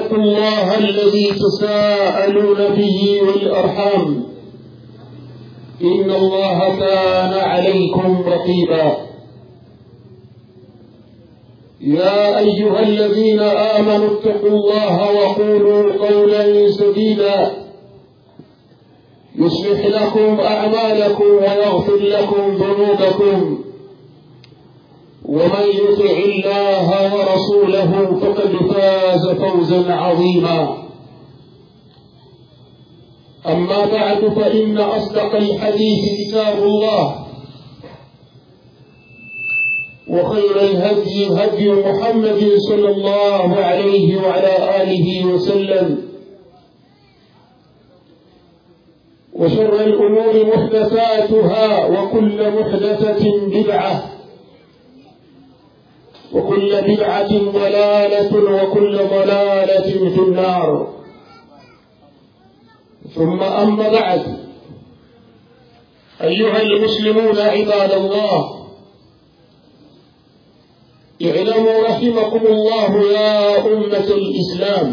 واتقوا الله الذي تساءلون به والأرحام إن الله كان عليكم رقيبا يا أيها الذين آمنوا اتقوا الله وقولوا قولا سديدا يصلح لكم أعمالكم ويغفر لكم ذنوبكم ومن يطع الله ورسوله فقد فاز فوزا عظيما أما بعد فإن أصدق الحديث كتاب الله وخير الهدي هدي محمد صلى الله عليه وعلى آله وسلم وشر الأمور محدثاتها وكل محدثة بدعة وكل بدعة ضلالة وكل ضلالة في النار ثم أما بعد أيها المسلمون عباد الله اعلموا رحمكم الله يا أمة الإسلام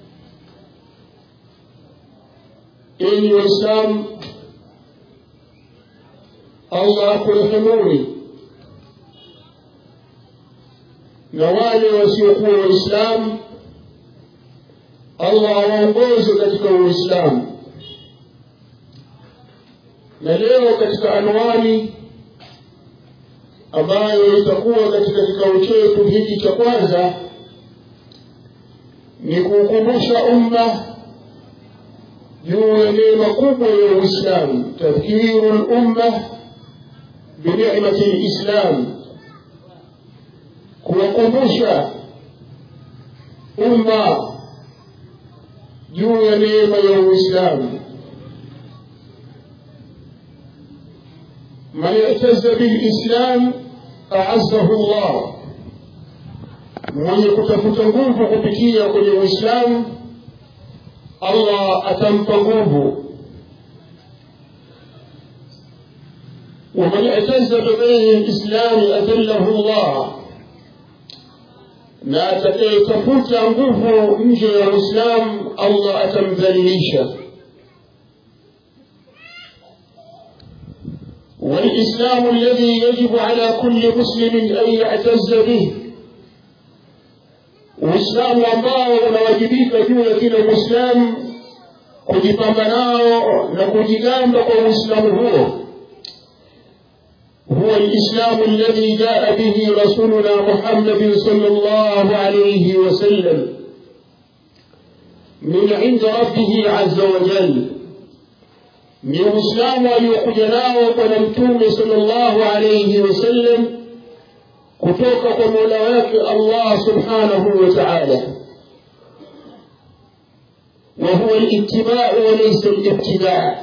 إن الإسلام الله kurehemuni na wale wasiokuwa waislamu allah awaongoze katika uislamu na leo katika anwani ambayo itakuwa katika kikao chetu hiki cha kwanza ni kuukumbusha umma juu ya neema kubwa ya uislamu tadhkiru lumma binicmati lislam kuwakumbusha umma juu ya neema ya uislamu من اعتز بالإسلام أعزه الله mwenye kutafuta nguvu kupitia kwenye uislamu allah atampa nguvu waman itaza bighairi lislami adallahu llah na atakayetafuta nguvu nje ya uislamu allah atamdhalilisha والإسلام الذي يجب على كل مسلم أن يعتز به uislamu ambao unawajibika juu ya kila mwislamu kujipamba nao na kujigamba kwa uislamu huo هو الإسلام الذي جاء به رسولنا محمد صلى الله عليه وسلم من عند ربه عز وجل ni uislamu aliokuja nao bwana mtume salllahu alaihi wasallam kutoka kwa mola wake allah subhanahu wa taala wahuwa litibau walaisa libtidaa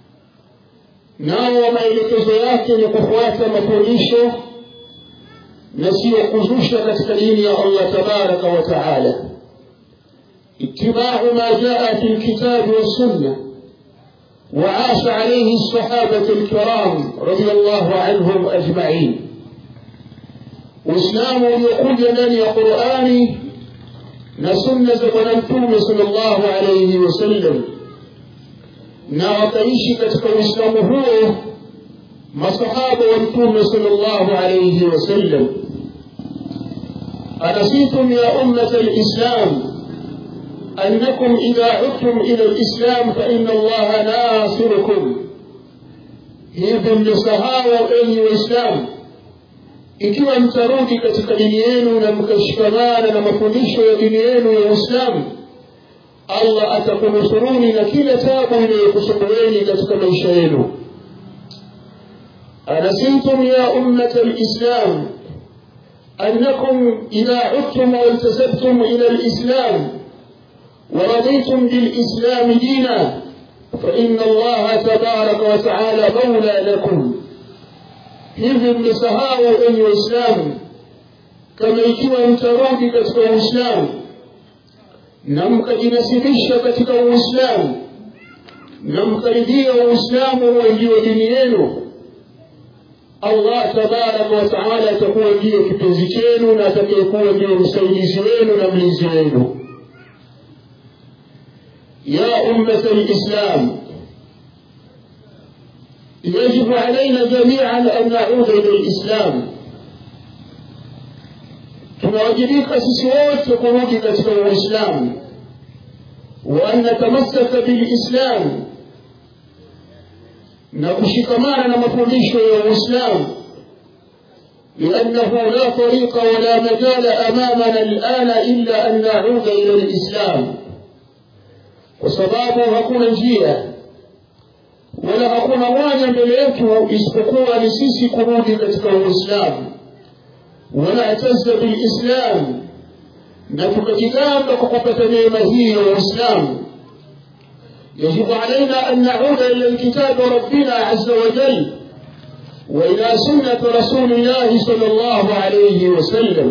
nao maelekezo yake ni kufuata mafundisho na siyo kuzusha katika dini ya allah tabaraka wa taala itibau ma jaa fi lkitabi wassunna وعاش عليه الصحابة الكرام رضي الله عنهم أجمعين وإسلام يقول لنا قرآني نسنة ونمتوم صلى الله عليه وسلم na wakaishi katika uislamu huo masahaba wa mtume salllahu alaihi wasallam anasitum ya ummata lislam أنكم إذا عدتم إلى الإسلام فإن الله ناصركم hivi mlisahau enyi waislamu ikiwa mtarudi katika dini yenu na mkashikamana na mafundisho ya dini yenu ya uislamu allah atakunusuruni na kila tabu inayokusumbueni katika maisha yenu أنسيتم يا أمة الإسلام أنكم إذا عدتم وانتسبتم إلى الإسلام ورضيتم بالإسلام دينا فإن الله تبارك وتعالى مولى لكم hivi mmesahau enyi waislamu kama ikiwa mtarudi katika uislamu na mkajinasibisha katika uislamu na mkaridhia uislamu huwe ndiyo dini yenu allah tabaraka wataala atakuwa ndiyo kipenzi chenu na atakayekuwa ndiyo msaidizi wenu na mlinzi wenu يا أمة الإسلام يجب علينا جميعا أن نعود إلى الإسلام tunawajibika sisi wote kurudi katika uislamu وأن نتمسك بالإسلام نكشكمان مفundisho ya Uislamu لأنه لا طريق ولا مجال أمامنا الآن إلا أن نعود إلى الإسلام وسبابه hakuna njia wala hakuna mwanya mbele yetu isipokuwa ni sisi kurudi katika Uislamu ونعتز بالإسلام نترك كتابك وقفة نعمه والإسلام يجب علينا أن نعود إلى الكتاب ربنا عز وجل وإلى سنة رسول الله صلى الله عليه وسلم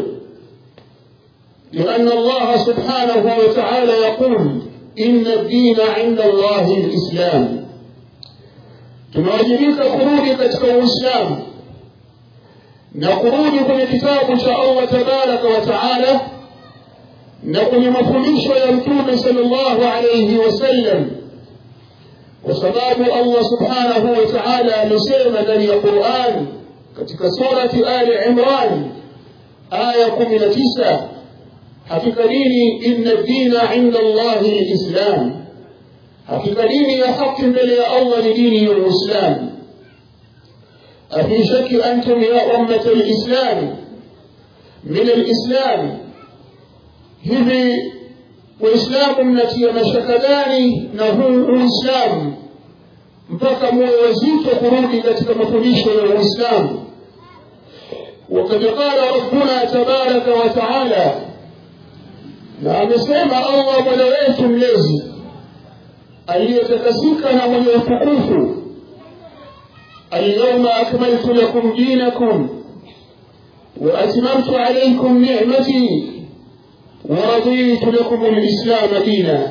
لأن الله سبحانه وتعالى يقول إن الدين عند الله الإسلام tunawajibika kurudi katika uislamu na kurudi kwenye kitabu cha allah tabaraka wa taala na kwenye mafundisho ya mtume sallallahu alayhi wasallam kwa sababu allah subhanahu wa taala amesema ndani ya quran katika surati ali imran aya kumi na tisa hakika dini inna dina inda allahi lislam hakika dini ya haki mbele ya allah ni dini ya uislamu أفي شك أنتم يا أمة الإسلام من الإسلام hivi waislamu mnatia mashaka gani na huu uislamu mpaka muwe wazito kurudi katika mafundisho ya uislamu wakad qala rabbuna tabaraka wa taala na amesema allah mola wetu mlezi aliyetakasika na mwenye utukufu اليوم أكملت لكم دينكم وأتممت عليكم نعمتي ورضيت لكم الإسلام دينا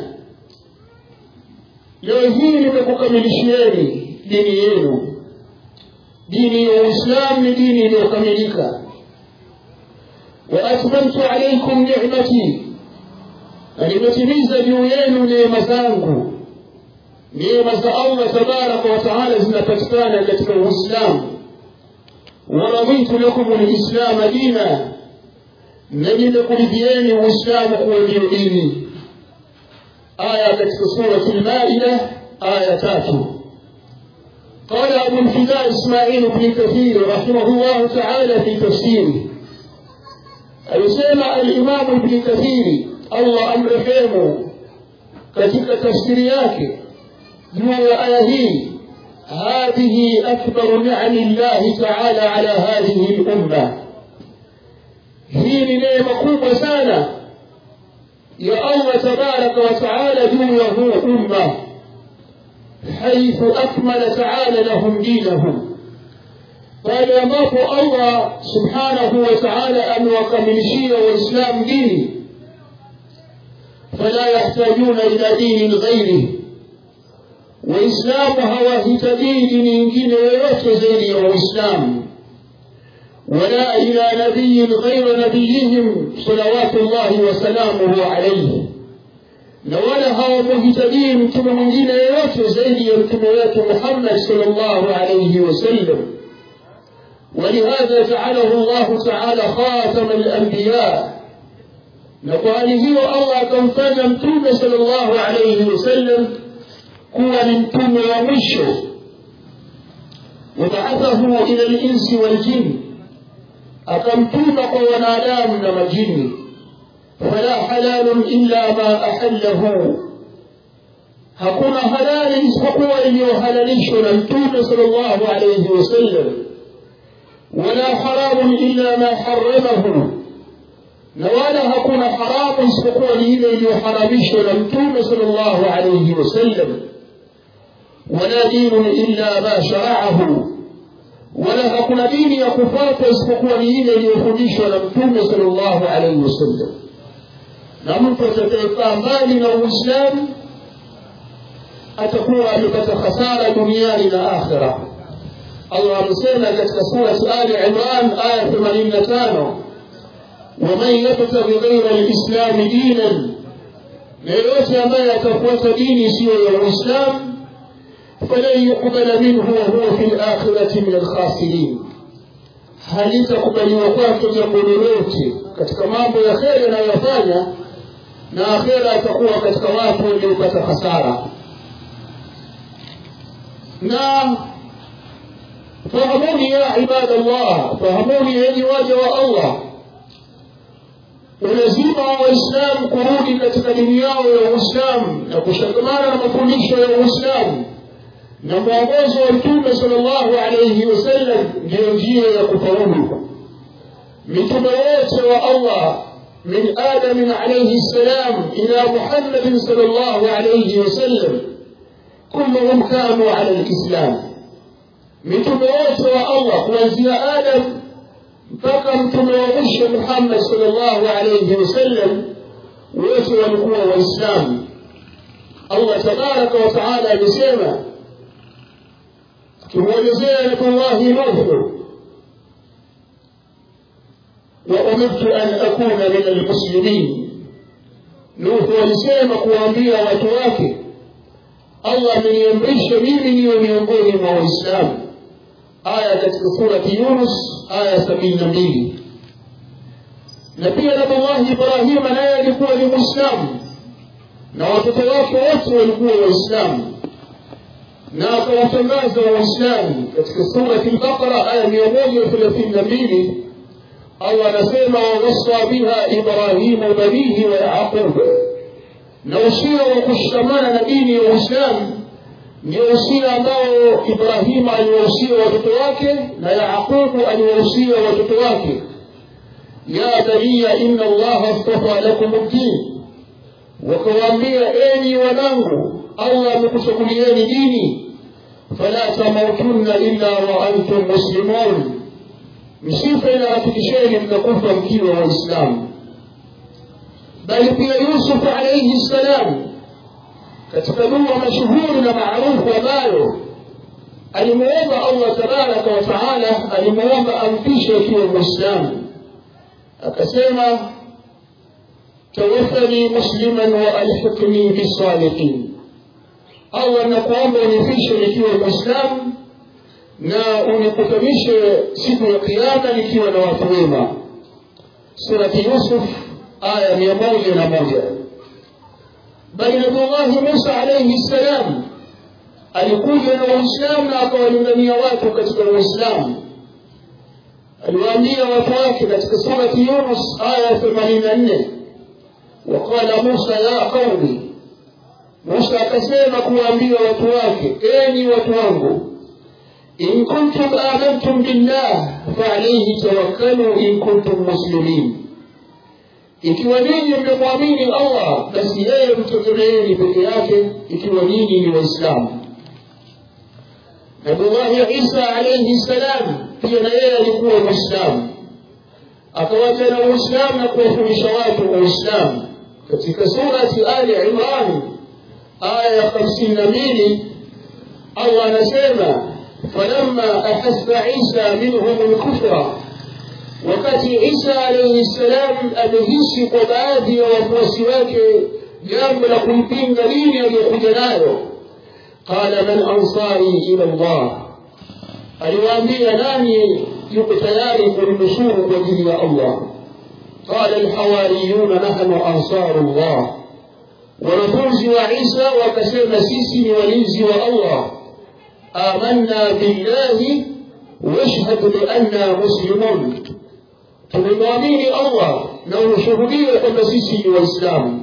leo hii nimekukamilishieni dini yenu dini ya uislam ni dini iliyokamilika waatmamtu alaikum nicmati na nimetimiza juu yenu neema zangu neema za allah tabaraka wataala zinapatikana katika uislamu waraditu lakum lislama dina na nimekuridhieni uislamu kuwa ndiyo dini aya katika surati lmaida aya tatu قال أبو الفداء إسماعيل بن كثير رحمه الله تعالى في تفسيره alisema alimamu ibni kathiri allah amrehemu katika tafsiri yake juu ya aya hii hadhihi akbaru niami llahi taala ala hadhihi lumma hii ni neema kubwa sana ya allah tabaraka wa taala juu ya huu umma haithu akmala taala lahum dinahum pale ambapo allah subhanahu wa taala amewakamilishia waislamu dini fala yahtajuna ila dinin ghairihi waislamu hawahitajii dini nyingine yoyote zaidi ya uislamu ولا إلى نبي غير نبيهم صلوات الله وسلامه عليه ولا هو مهتدين كما من دين يوت زيد يمكنيات محمد صلى الله عليه وسلم ولهذا جعله الله تعالى خاتم الأنبياء نقول هو الله كم كان متوم صلى الله عليه وسلم kuwa ni mtume wa mwisho wabaathahu ila linsi waljini akamtuma kwa wanadamu na majini fala halalun illa ma ahallahu hakuna halali isipokuwa iliyohalalishwa na mtume sal llahu alaihi wasallam wala haramun illa ma haramahu na wala hakuna haramu isipokuwa ni ile iliyoharamishwa na mtume sal llahu alaihi wasallam ولا دين إلا ما شرعه ولا hakuna dini ya kufuata isipokuwa ni ile iliyofundishwa na mtume sallallahu alaihi wasallam na mtu atakayekaa mbali na uislamu atakuwa amepata hasara duniani na akhira allah amesema katika surati ali imran aya 85 waman yabtaghi ghaira lislami dinan na yeyote ambaye atafuata dini isiyo ya uislamu falan yuqbala minhu wahuwa fi lakhirati min alkhasirin halitakubaliwa kwake jambo lolote katika mambo ya kheri anayoyafanya na akhera atakuwa katika watu waliopata hasara na fahamuni ya ibadallah fahamuni yenye waja wa allah ulazima wa waislamu kurudi katika dini yao ya uislamu na kushikamana na mafundisho ya uislamu na mwongozo wa mtume sal llahu alaihi wasallam ndiyo njia ya kufaulu mitume wote wa allah من آدم عليه السلام إلى محمد صلى الله عليه وسلم كلهم كانوا على الإسلام mitume wote wa allah kuanzia adam mpaka mtume wa mwisho muhammad salllahu alaihi wasallam wote walikuwa waislamu allah tabaraka wataala amesema akimwelezea nabiyullahi nuhu وأمرت أن أكون من المسلمين Nuhu alisema kuwaambia watu wake, Allah ameniamrisha mimi niwe miongoni mwa Waislamu. Aya katika surati Yunus aya sabini na mbili. Na pia Nabiullahi Ibrahima naye alikuwa ni Mwislamu na watoto wake wote walikuwa Waislamu na akawatangaza Waislamu katika surati Al-Baqara aya mia moja thelathini na mbili Allah anasema wawasa biha Ibrahimu banihi wa Yaqub, na usia wa kushikamana na dini ya Uislamu ndio usia ambao Ibrahimu aliwahusia watoto wake na Yaqubu aliwahusia watoto wake, ya baniya inna Allaha astafa lakum ddin, wakawaambia enyi wanangu, Allah amekuchagulieni dini, fala tamutunna illa wa antum muslimun msife inawafikisheni mtakufa mkiwa waislamu bali pia yusuf alaihi ssalam katika dua mashuhuri na maarufu ambayo alimuomba allah tabaraka wa taala alimuomba ampishe akiwa mwislamu akasema tawaffani musliman wa alhiqni bisalihin allah nakuomba unifishe nikiwa mwislamu na unikutanishe siku ya kiama nikiwa na watu wema surati yusuf aya mia moja na moja bali nabiullahi musa alaihi ssalam alikuja na uislamu na akawalingania watu katika uislamu aliwaambia watu wake katika surati yunus aya themanini na nne waqala musa ya qaumi musa akasema kuwaambia watu wake enyi watu wangu إن كنتم آمنتم بالله فعليه توكلوا إن كنتم مسلمين ikiwa ninyi mmemwamini allah basi yeye mtegemeeni peke yake ikiwa ninyi ni waislamu nabiullahi isa alaihi ssalam pia na yeye alikuwa mwislamu akawacha na uislamu na kuwafundisha watu uislamu katika surati ali imran aya ya hamsini na mbili allah anasema فلما أحس عيسى منهم الكفر wakati isa alaihi ssalam amehisi kwa baadhi ya wafuasi wake jambo la kuipinga dini aliyokuja nayo qala man ansari ila llah aliwaambia nani yuko tayari kulinusuru kwa ajili ya allah qala lhawariyuna nahnu ansaru llah wanafunzi wa isa wakasema sisi ni walinzi wa allah آمنا بالله واشهد بأننا مسلمون tumemwamini allah na unashuhudia kwamba sisi ni waislamu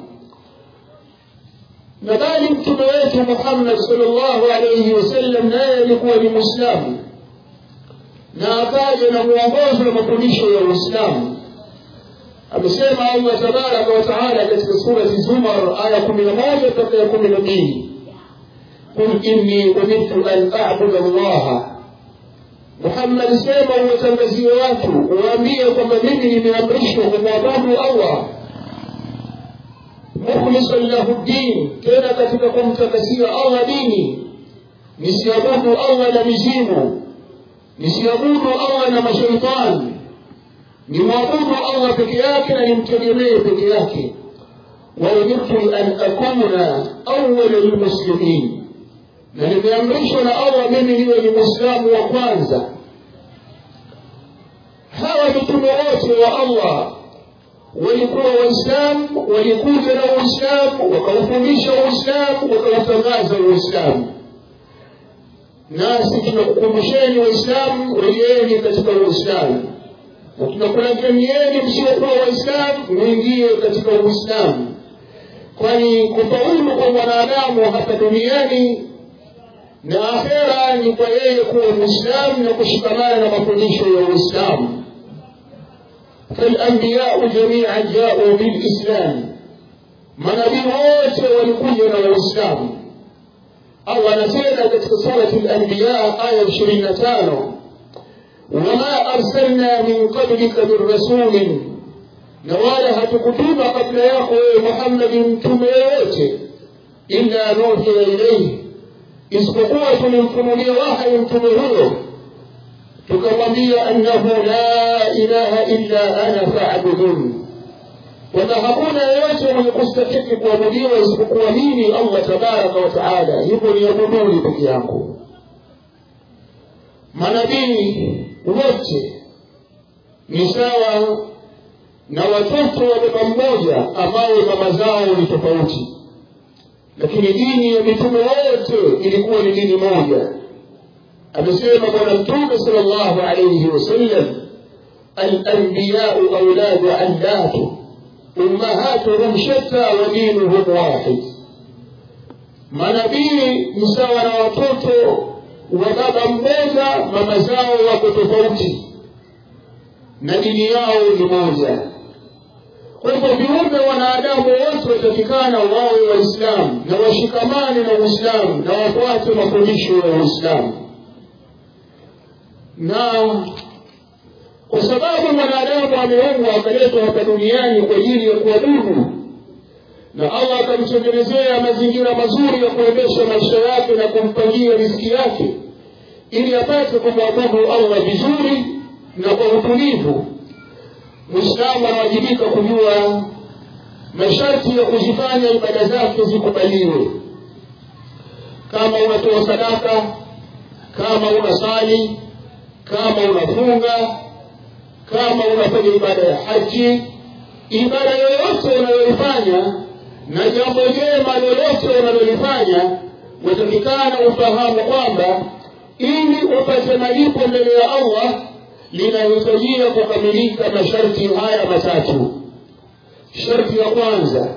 na bali mtume wetu muhammad salllahu alaihi wasallam naye alikuwa ni mwislamu na akaja na mwongozo na mafundisho ya uislamu amesema allah tabaraka wataala katika surati zumar aya kumi na moja mpaka ya kumi na mbili قل إني أمرت أن أعبد الله محمد sema uwatangazie watu uwaambie kwamba mimi nimeamrishwa kumwabudu allah mukhlisan lahu ddin tena katika kumtakasia allah dini nisiabudu allah na mizimu nisiabudu allah na mashaitani nimwabudu allah peke yake na nimtegemee peke yake waumirtu an akuna awala lmuslimin na nimeamrishwa na allah mimi niwe ni mwislamu wa kwanza hawa mitume wote wa allah walikuwa waislamu walikuja na uislamu wakaufundisha uislamu wakautangaza uislamu nasi tunakukumbusheni waislamu rejeeni katika uislamu na tunakulazimieni msiokuwa waislamu mwingie katika uislamu kwani kufaulu kwa mwanadamu hapa duniani na akhera ni kwa yeye kuwa mwislamu na kushikamana na mafundisho ya uislamu فالأنبياء جميعا جاءوا بالإسلام manabii wote walikuja na uislamu allah anasema katika surati lanbiya aya ishirini na tano wama arsalna min qablika min rasulin na wala hatukutuma kabla yako wewe muhammadi mtume yoyote illa nuhiya ilaihi isipokuwa tulimfunulia wahyi mtume huyo tukamwambia annahu la ilaha illa ana faabuduni kwamba hakuna yeyote mwenye kustahiki kuabudiwa isipokuwa mimi allah tabaraka wa taala hivyo niabuduni peke yangu manabii wote ni sawa na watoto wa baba mmoja ambao mama zao ni tofauti lakini dini ya mitume wote ilikuwa ni dini moja amesema bwana mtume sal llahu alaihi wasallam alanbiyau auladu allatu ummahatuhum shatta wa dinuhum wahid manabii ni sawa na watoto wa baba mmoja mama zao wako tofauti na dini yao ni moja kwa hivyo viumbe wanadamu wote watafikana wawe waislamu na washikamane na uislamu na wafuate mafundisho ya uislamu na kwa sababu mwanadamu ameumbwa akaletwa hapa duniani kwa ajili ya kuabudu na allah akamtengenezea mazingira mazuri ya kuendesha maisha yake na kumpangia riziki yake ili apate kumwabudu allah vizuri na kwa utulivu mwislamu anawajibika kujua masharti ya kuzifanya ibada zake zikubaliwe kama unatoa sadaka kama unasali kama unafunga kama unafanya ibada ya haji ibada yoyote unayoifanya na jambo jema lolote unalolifanya watakikana ufahamu kwamba ili upate malipo mbele ya allah linahitajia kukamilika masharti haya matatu sharti ya kwanza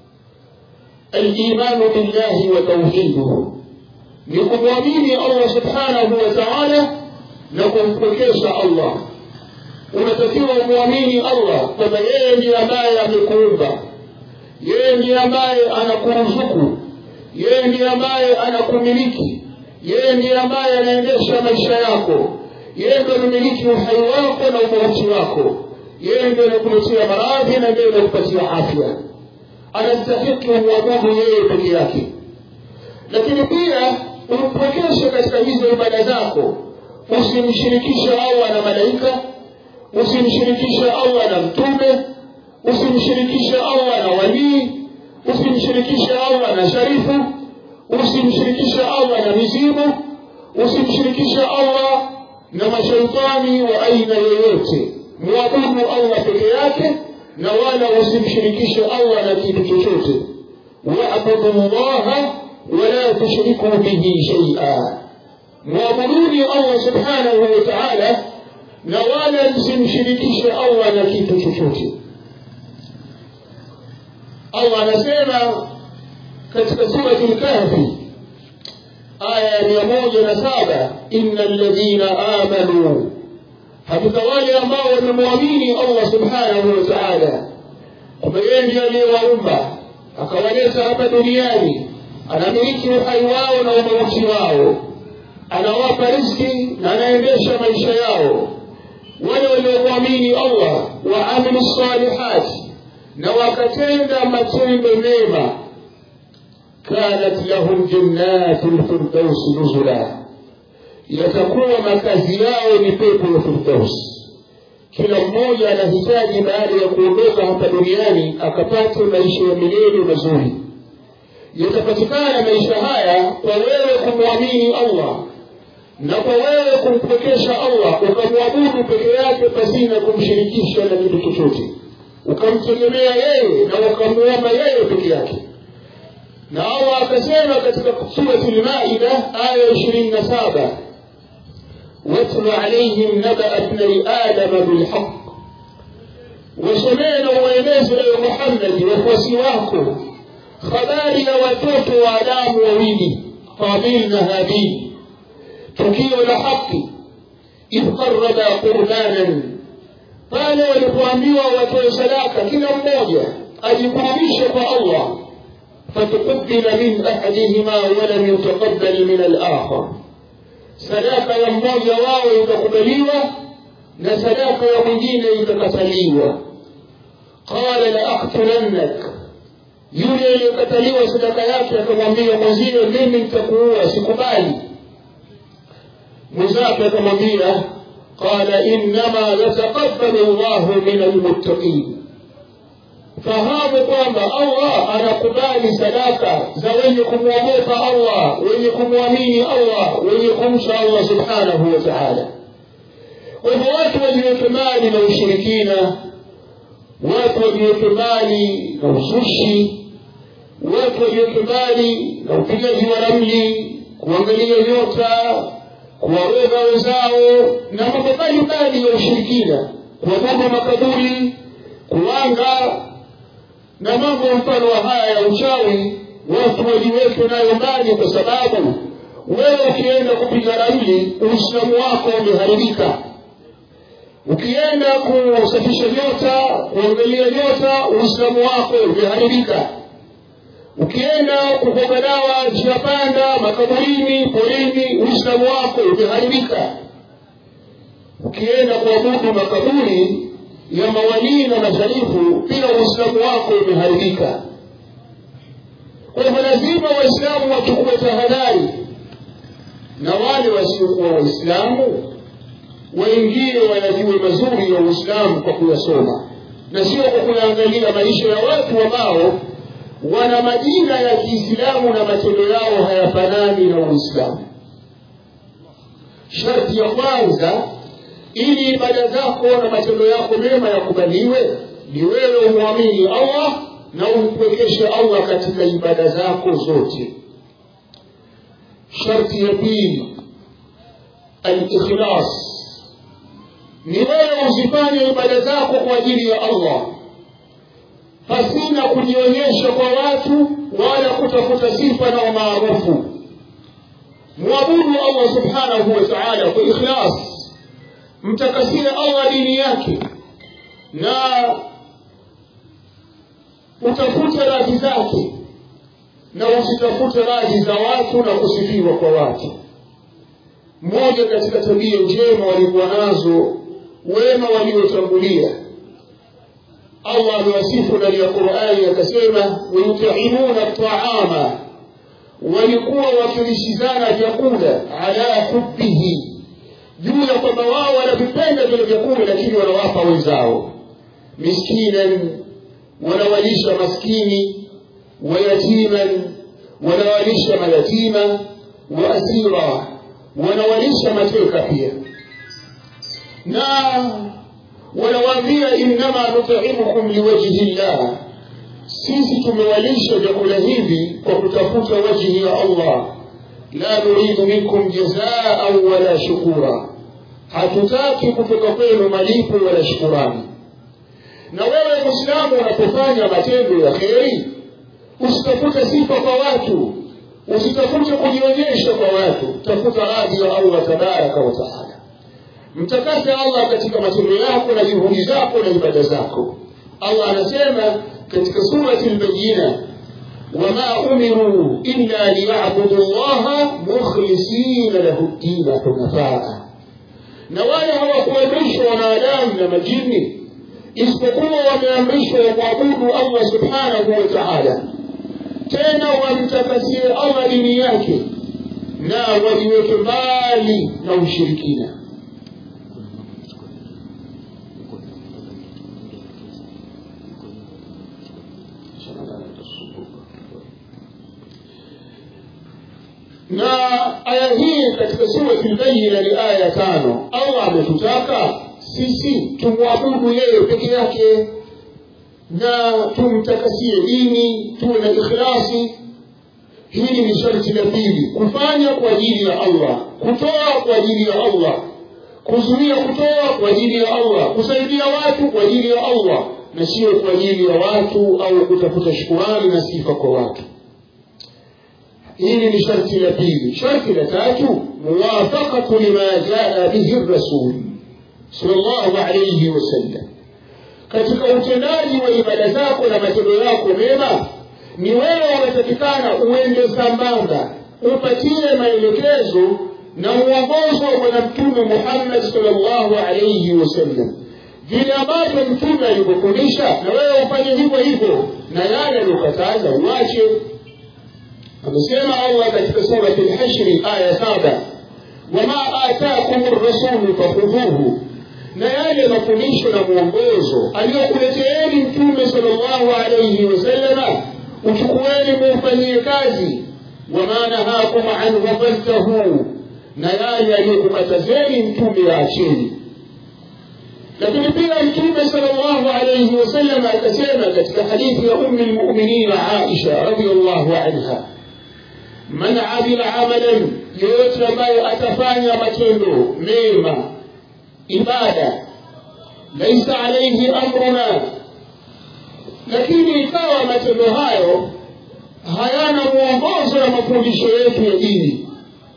alimanu billahi wa tauhiduhu ni kumwamini allah subhanahu wa taala na kumpwekesha allah unatakiwa umwamini allah kwamba yeye ndiye ambaye amekuumba yeye ndiye ambaye anakuruzuku yeye ndiye ambaye anakumiliki yeye ndiye ambaye anaendesha maisha yako yeye ndiye anamiliki uhai wako na umauti wako yeye ndiye anakuletea maradhi na ndiye anakupatia afya anastahiki umwabudu yeye peke yake lakini pia umpokeshe katika hizo ibada zako usimshirikishe allah na malaika usimshirikishe allah na mtume usimshirikishe allah na walii usimshirikishe allah na sharifu usimshirikishe allah na mizimu usimshirikishe allah na mashaitani wa aina yoyote mwabudu allah peke yake na wala usimshirikishe allah na kitu chochote wabudu llaha wala tushriku bihi shaia mwabuduni allah subhanahu wa taala na wala msimshirikishe allah na kitu chochote allah anasema katika surati lkahfi aya ya mia moja na saba ina ladhina amanu hakika wale ambao wamemwamini allah subhanahu wa taala kwamba yeye ndiye aliyewaumba akawaleta hapa duniani anamiliki uhai wao na umauti wao anawapa riziki na anaendesha maisha yao wale waliomwamini allah waamilu salihati na wakatenda matendo mema kanat lahum jannatu lfirdausi nuzula yatakuwa makazi yao ni pepo ya firdausi kila mmoja anahitaji baada ya kuondoka hapa duniani akapate maisha ya milele mazuri yatapatikana maisha haya kwa wewe kumwamini allah na kwa wewe kumpwekesha allah ukamwabudu peke yake pasina kumshirikisha na kitu chochote ukamtegemea yeye na ukamwomba yeye peke yake na allah akasema katika surati lmaida aya ishirini na saba watlu alaihim nabaa bnai adama bilhaq wasomee na uwaeleze ewe muhammadi wafuasi wako habari ya watoto wa adamu wawili qabil na habil tukio la haki idh qaraba qurbanan pale walipoambiwa watoe sadaka kila mmoja ajikurubishe kwa allah فتقبل من أحدهما ولم يتقبل من الآخر sadaka ya mmoja wao itakubaliwa na sadaka ya mwingine itakataliwa qala la aktulannak yule aliyekataliwa sadaka yake akamwambia mwenziwe mimi nitakuua sikubali mwenzake akamwambia qala innama yataqabbalu llahu min almuttaqin fahamu kwamba allah anakubali sadaka za wenye kumwogopa allah wenye kumwamini allah wenye kumsha allah subhanahu wa taala kwa hivyo watu wajiweke mali na ushirikina watu wajiweke mali na uzushi watu wajiweke mali na upigaji wa ramli kuangalia nyota kuwaroga wenzao na mambo mbalimbali ya ushirikina kuabudu makaburi kuwanga na mambo mfano wa haya ya uchawi watu wajiweke nayo mbali kwa sababu wewe ukienda kupiga ramli uislamu wako umeharibika ukienda kusafisha nyota kuangalia nyota uislamu wako umeharibika ukienda kukoga dawa njia panda makaburini porini uislamu wako umeharibika ukienda kuabudu makaburi ya mawalii na masharifu pia uislamu wako umeharibika kwa hivyo lazima waislamu wachukue tahadhari na wale wasiokuwa waislamu waingie wayajue mazuri ya uislamu kwa kuyasoma na sio kwa kuyaangalia maisha ya watu ambao wana majina ya kiislamu na matendo yao hayafanani na uislamu sharti ya kwanza ili ibada zako na matendo yako mema yakubaliwe ni wewe umwamini allah na umpwekeshe allah katika ibada zako zote sharti ya pili alikhlas ni wewe uzifanye ibada zako kwa ajili ya allah pasina kujionyesha kwa watu wala kutafuta sifa na umaarufu mwabudu allah subhanahu wa taala kwa ikhlas mtakasie allah dini yake na utafute radhi zake na usitafute radhi za watu na kusifiwa kwa watu moja katika tabia njema walikuwa nazo wema waliotangulia allah amewasifu ndani ya qurani akasema wayutaimuna taama walikuwa wakilishizana vyakula ala hubbihi juu ya kwamba wao wanavipenda vile vyakula lakini wanawapa wenzao miskinan wanawalisha maskini wayatiman wanawalisha mayatima wa asira wanawalisha mateka pia na wanawaambia innama nutaimukum liwajhi llah sisi tumewalisha vyakula hivi kwa kutafuta wajhi ya allah la nuridu minkum jazaan wala shukura hatutaki kutoka kwenu malipo wala shukurani na wewe mwislamu unapofanya matendo ya kheri usitafute sifa kwa watu usitafute kujionyesha kwa watu tafuta radhi ya allah tabaraka wa taala mtakase allah katika matendo yako na juhudi zako na ibada zako allah anasema katika surati lbayina wama umiruu illa liyabudu llaha mukhlisina lahu ddina hunafaa na wale hawakuamrishwa wanadamu na majini isipokuwa wameamrishwa wamwabudu allah subhanahu wa taala tena wamtakasie allah dini yake na wajiweke mbali na ushirikina na aya hii katika surati lbayina ni aya ya tano allah ametutaka sisi tumwabudu yeye peke yake na tumtakasie dini tuwe na ikhlasi hili ni sharti la pili kufanya kwa ajili ya allah kutoa kwa ajili ya allah kuzuia kutoa kwa ajili ya allah kusaidia watu kwa ajili ya allah na sio kwa ajili ya watu au kutafuta shukurani na sifa kwa watu hili ni sharti la pili sharti la tatu muwafaqatu lima jaa bihi rasul sallallahu alayhi wasallam katika utendaji wa ibada zako na matendo yako mema ni wewe unatakikana uende sambamba upatie maelekezo na uongozo wa bwana mtume muhammad salllahu alaihi wasallam vile ambavyo mtume alivyofundisha na wewe ufanye hivyo hivyo na yale aliyokataza uache amesema allah katika surati lhashri aya saba wama atakum rasulu fakhudhuhu na yale mafundisho na mwongozo aliyokuleteeni mtume salllahu alaihi wasallama uchukueni muufanyie kazi wama nahakum anhu fantahu na yale aliyokukatazeni mtume yaacheni lakini pia mtume salllahu alaihi wasallam akasema katika hadithi ya ummi lmuminina aisha radiallahu anha man amila amalan yoyote ambaye atafanya matendo mema ibada laisa alaihi amruna lakini ikawa matendo hayo hayana mwongozo na mafundisho yetu ya dini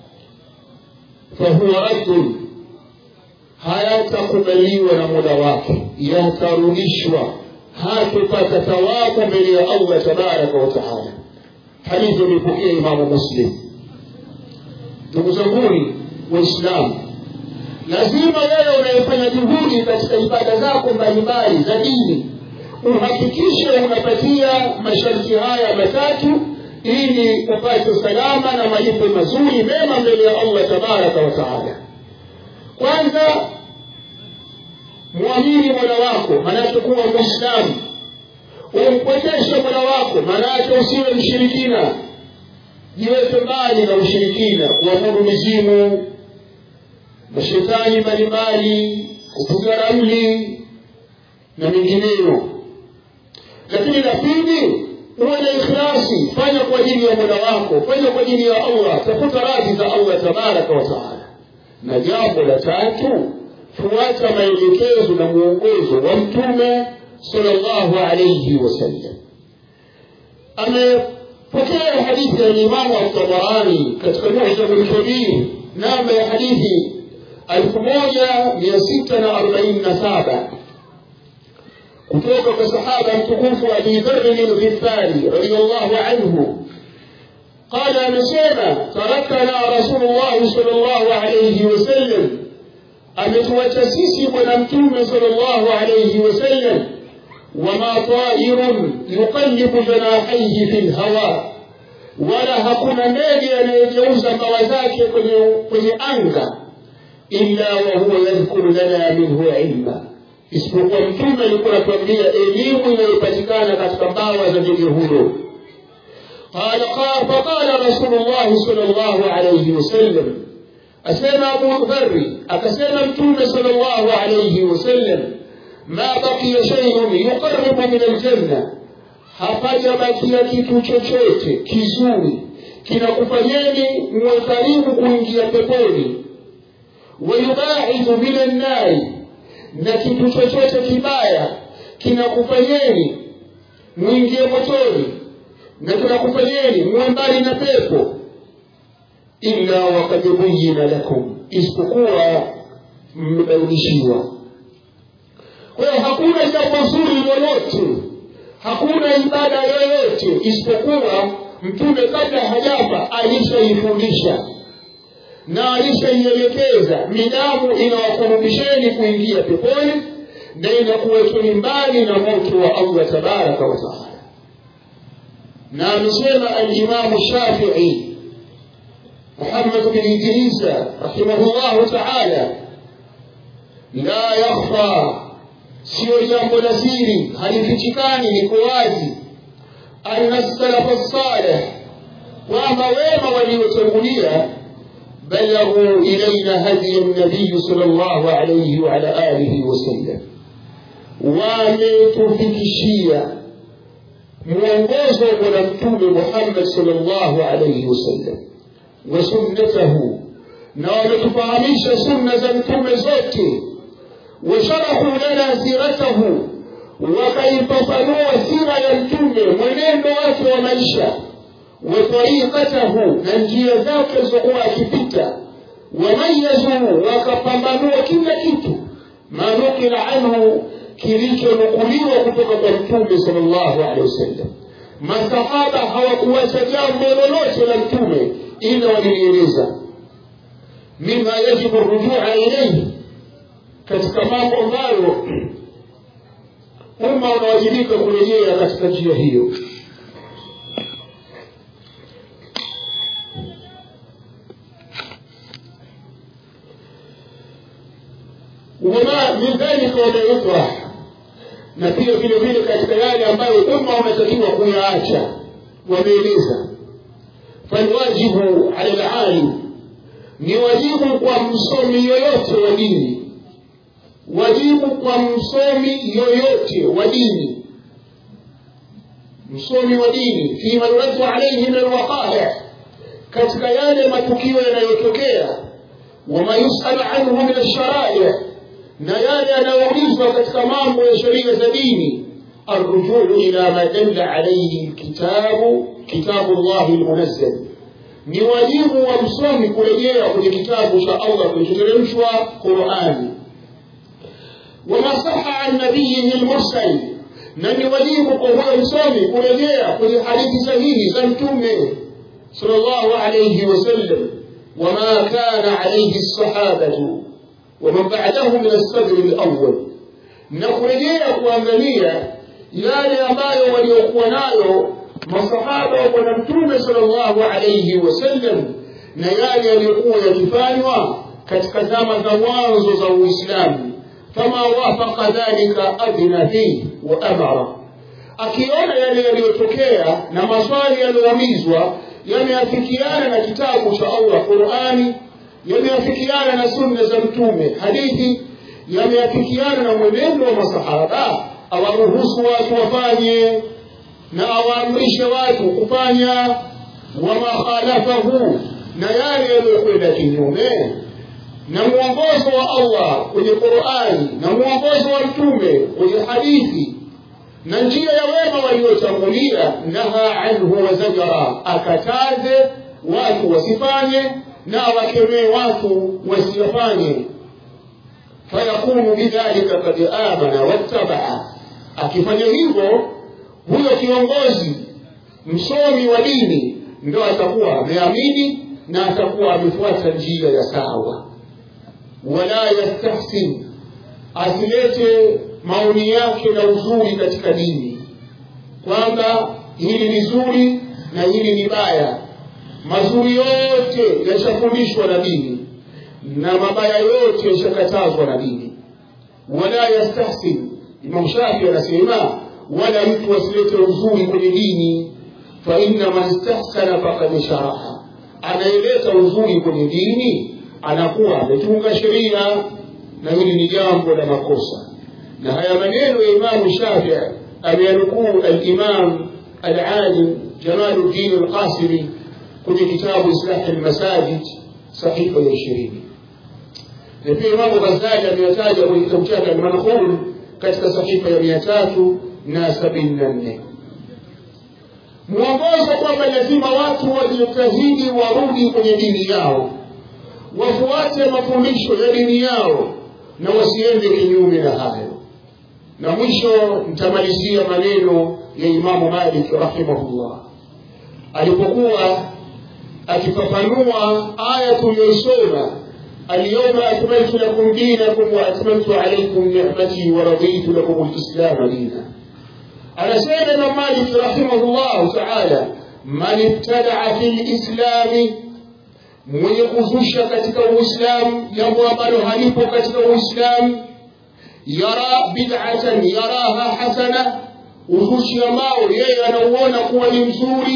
fahuwa raddun hayatakubaliwa na muda wake yatarudishwa hatupata thawabu mbele ya allah tabaraka wataala hadithi imepokea imamu muslim ndugu zanguni waislamu lazima wewe unayefanya juhudi katika ibada zako mbalimbali za dini uhakikishe unapatia masharti haya matatu ili upate salama na malipo mazuri mema mbele ya allah tabaraka wa taala kwanza mwamini mola wako maanake kuwa mwislamu umpwekeshe mola wako maanake usiwe mshirikina jiweke mbali na ushirikina kuabudu mizimu mashetani mbalimbali kupiga ramli na mengineyo lakini la pili uwe na ikhlasi fanya kwa ajili ya mola wako fanya kwa ajili ya allah tafuta radhi za allah tabaraka wa taala na jambo la tatu fuata maelekezo na mwongozo wa mtume salllahu alaihi wasallam amepokea hadithi ya limamu altabarani katika mujamu lkabir namba ya hadithi elfu moja mia sita na arobaini na saba kutoka kwa sahaba mtukufu abi dharin lghifari radiallahu anhu قال amesema tarakana rasulullahi sal llahu alaihi wasallam ametuacha sisi bwana mtume sal llahu alaihi wasallam wama tairun yuqallibu janahaihi fi lhawa wala hakuna ndege anayegeuza mbawa zake kwenye, kwenye anga illa wahuwa yadhkuru lana minhu ilma isipokuwa mtume alikuwa anatuambia elimu inayopatikana katika mbawa za ndege huyo قال قال فقال رسول الله صلى الله عليه وسلم أسمى أبو ذر أكسمى متوم صلى الله عليه وسلم ما بقي شيء يقرب من الجنة hapajabakia kitu chochote kizuri kinakufanyeni muwe karibu kuingia peponi wayubaidhu min annari na kitu chochote kibaya kinakufanyeni mwingie motoni na kinakufanyeni muwe mbali na pepo illa wakad buyina lakum isipokuwa mmebainishiwa kwa hiyo hakuna jambo zuri lolote hakuna ibada yoyote isipokuwa mtume kabla hajafa alishaifundisha na alishaielekeza midamu inawakurubisheni kuingia peponi na inakuwekeni mbali na moto wa allah tabaraka wataala na amesema alimamu shafii muhammad bin idrisa rahimahullahu taala la yakhfa siyo jambo la siri halifichikani liko wazi anna salafa saleh kwamba wema waliotangulia بلغوا إلينا هدي النبي صلى الله عليه وعلى آله وسلم wametufikishia mwongozo wa bwana mtume muhammad salllahu alaihi wasallam wa sunnatahu na wametufahamisha sunna za mtume zote washarahu lana siratahu wakaifafanua sira ya mtume mwenendo wake wa maisha watariqatahu na njia zake zokuwa akipita wamayazu wakapambanua kila kitu manukila anhu kilichonukuliwa kutoka kwa mtume sal llahu alehi wasallam masahaba hawakuacha jambo lolote la mtume ila walilieleza mima yajibu rujua ilaihi katika mambo ambayo umma unawajibika kurejea katika njia hiyo wama min dhalika wama yutrah na pia vile vile katika yale ambayo umma unatakiwa kuyaacha wameeleza falwajibu ala lalim ni wajibu kwa msomi yoyote wa dini wajibu kwa msomi yoyote wa dini msomi wa dini fima yuradu alaihi min alwaqai katika yale matukio yanayotokea wama yusalu anhu min alsharai na yale yanayoulizwa katika mambo ya sheria za dini arrujuu ila ma dalla alaihi kitabu kitabu llahi lmunazzal ni wajibu wa msomi kurejea kwenye kitabu cha allah kilichoteremshwa qurani wama saha an nabiyihi lmursal na ni wajibu kwa huyo msomi kurejea kwenye hadithi sahihi za mtume sal llahu alaihi wasallam wama kana alaihi lsahabatu ومن بعده من الصدر الأول نخرجيا kuangalia yale ambayo waliokuwa nayo masahaba wa bwana mtume sallallahu alayhi wasallam na yale yaliyokuwa yakifanywa katika zama za mwanzo za uislamu fama wafaqa dhalika adhina fihi wa amara akiona yale yaliyotokea na maswali yaliyoulizwa yameafikiana na kitabu cha allah qurani yameafikiana na sunna za mtume hadithi yameafikiana na mwenendo wa masahaba awaruhusu watu wafanye na awaamrishe watu kufanya wama khalafahu na yale yaliyokwenda kinyume na mwongozo wa allah kwenye qurani na mwongozo wa mtume kwenye hadithi na njia ya wema waliotangulia naha anhu wazajara akataze watu wasifanye na wakemee watu wasiyafanye fayakunu bidhalika kad amana wattabaa akifanya hivyo huyo kiongozi msomi wa dini ndo atakuwa ameamini na atakuwa amefuata njia ya sawa wala yastahsin asilete maoni yake na uzuri katika dini kwamba hili ni zuri na hili ni baya mazuri yote yashafundishwa na dini na mabaya yote yashakatazwa na dini wala yastahsin imam shafi anasema wala mtu asilete uzuri kwenye dini fa inna man stahsana fakad sharaha anayeleta uzuri kwenye dini anakuwa ametunga sheria na hili ni jambo la makosa na haya maneno ya imamu shafii ameyanukuu alimam alalim jamaluddin alqasimi kwenye kitabu islahi lmasajid sahifa ya ishirini na pia imamu ghazali ameyataja kwenye kitabu chake almanqul katika sahifa ya mia tatu na sabini na nne mwongozo kwamba lazima watu wajitahidi warudi kwenye dini yao wafuate mafundisho ya dini yao na wasiende kinyume na hayo na mwisho nitamalizia maneno ya imamu malik rahimahullah alipokuwa akifafanua aya tuliyoisoma اليوم أكملت لكم دينكم وأتممت عليكم نعمتي ورضيت لكم الإسلام دينا أنا سيد الإمام مالك رحمه الله تعالى من ابتدع في الإسلام mwenye kuzusha katika uislamu jambo ambalo halipo katika uislamu yara bid'atan yaraha hasana uzushi ambao yeye anauona kuwa ni mzuri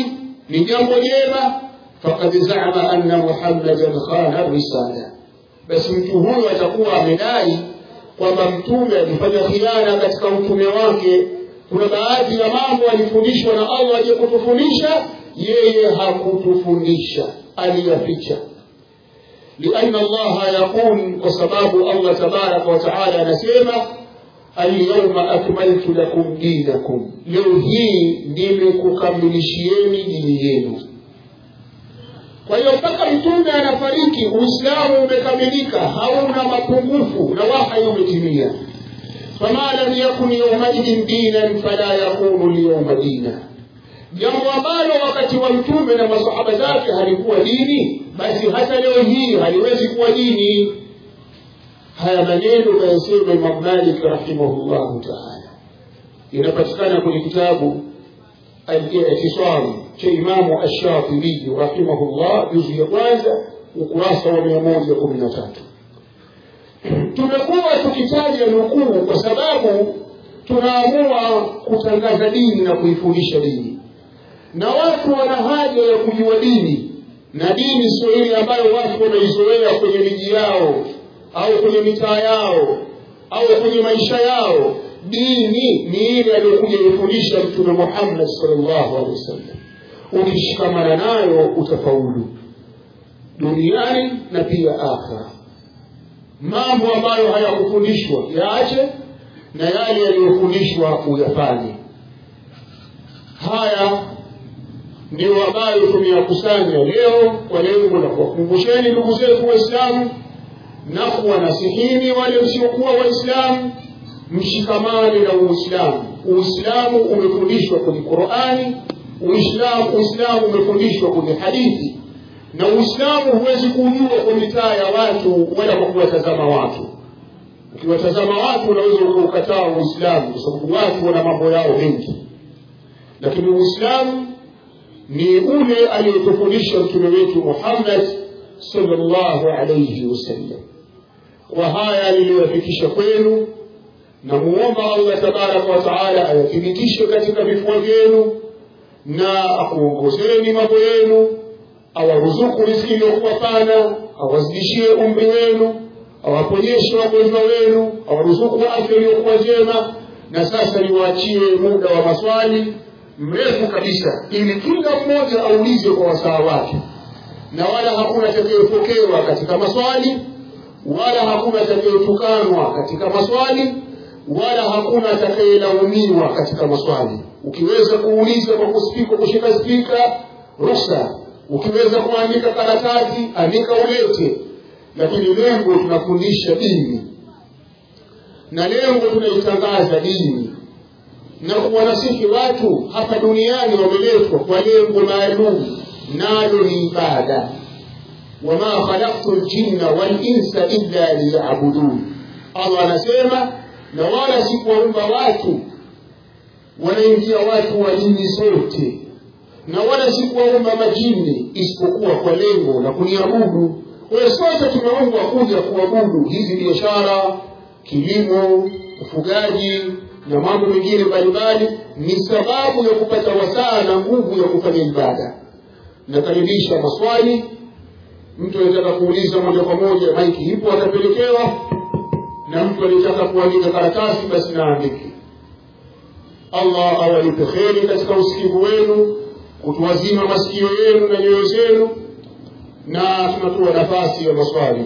ni jambo jema fakad zama anna muhammadan khana risala basi mtu huyo atakuwa amedai kwamba mtume alifanya khiana katika utume wake kuna baadhi ya mambo alifundishwa na allah aje kutufundisha yeye hakutufundisha aliyaficha لأن الله يقول وسباب الله تبارك وتعالى نسيما اليوم أكملت لكم دينكم leo hii nimekukamilishieni dini yenu kwa hiyo mpaka mtume anafariki uislamu umekamilika hauna mapungufu na wahai umetimia fama lam yakun yaumaidin dinan fala yakunu lyauma dina jambo ambalo wakati wa mtume na masahaba zake halikuwa dini basi hata leo hii haliwezi kuwa dini haya maneno kayasema imam malik rahimahullahu taala inapatikana kwenye kitabu al-i'tisam cha imamu ash-shatibi rahimahullah juzu ya kwanza ukurasa wa mia moja kumi na tatu tumekuwa tukitaja nukuu kwa sababu tunaamua kutangaza dini na kuifundisha dini na watu wana haja ya kujua dini na dini sio ile ambayo watu wanaizoea kwenye miji yao au kwenye mitaa yao au kwenye maisha yao dini ni ile aliyokuja ifundisha mtume muhammad salllahu alehi wasallam ukishikamana nayo utafaulu duniani na pia akhira mambo ambayo hayakufundishwa yaache na yale yaliyofundishwa uyafanye haya ndio ambayo tumeyakusanya leo kwa lengo la kuwakumbusheni ndugu zetu waislamu na kuwanasihini wale msiokuwa waislamu mshikamane na uislamu uislamu umefundishwa kwenye qurani uislamu uislamu umefundishwa kwenye hadithi na uislamu huwezi kujua kwa mitaa ya watu wala kwa kuwatazama watu ukiwatazama watu unaweza ukaukataa uislamu kwa sababu watu wana mambo yao mengi lakini uislamu ni ule aliyotufundisha mtume wetu muhammad salllahu alaihi wasallam kwa haya niliyoyafikisha kwenu namuomba allah tabaraka wataala ayathibitishe katika vifua vyenu na akuongozeni mambo yenu awaruzuku riziki iliyokuwa pana awazidishie umri wenu awaponyeshe wagonjwa wenu awaruzuku afya iliyokuwa njema na sasa niwaachie muda wa maswali mrefu kabisa ili kila mmoja aulize kwa wasaa wake na wala hakuna atakayepokewa katika maswali wala hakuna atakayetukanwa katika maswali wala hakuna atakayelaumiwa katika maswali ukiweza kuuliza kwa kuspika kushika spika ruhusa ukiweza kuandika karatasi andika ulete lakini lengo tunafundisha dini na lengo tunaitangaza dini na kuwanasihi watu hapa duniani wameletwa kwa lengo maalum nalo ni ibada wama khalaqtu ljinna walinsa illa liyabudun allah anasema na wala sikuwaumba watu wanaingia watu wa dini zote na wala sikuwaumba majini isipokuwa kwa lengo la kuniabudu kwayo sote tumeumbwa kuja kuabudu hizi biashara kilimo ufugaji na mambo mengine mbalimbali ni sababu ya kupata wasaa na nguvu ya kufanya ibada nakaribisha maswali mtu anataka kuuliza moja kwa moja maiki ipo atapelekewa na mtu anayetaka kuandika karatasi basi naandike allah awalipe kheri katika usikivu wenu kutuwazima masikio yenu na nyoyo zenu na tunatoa nafasi ya maswali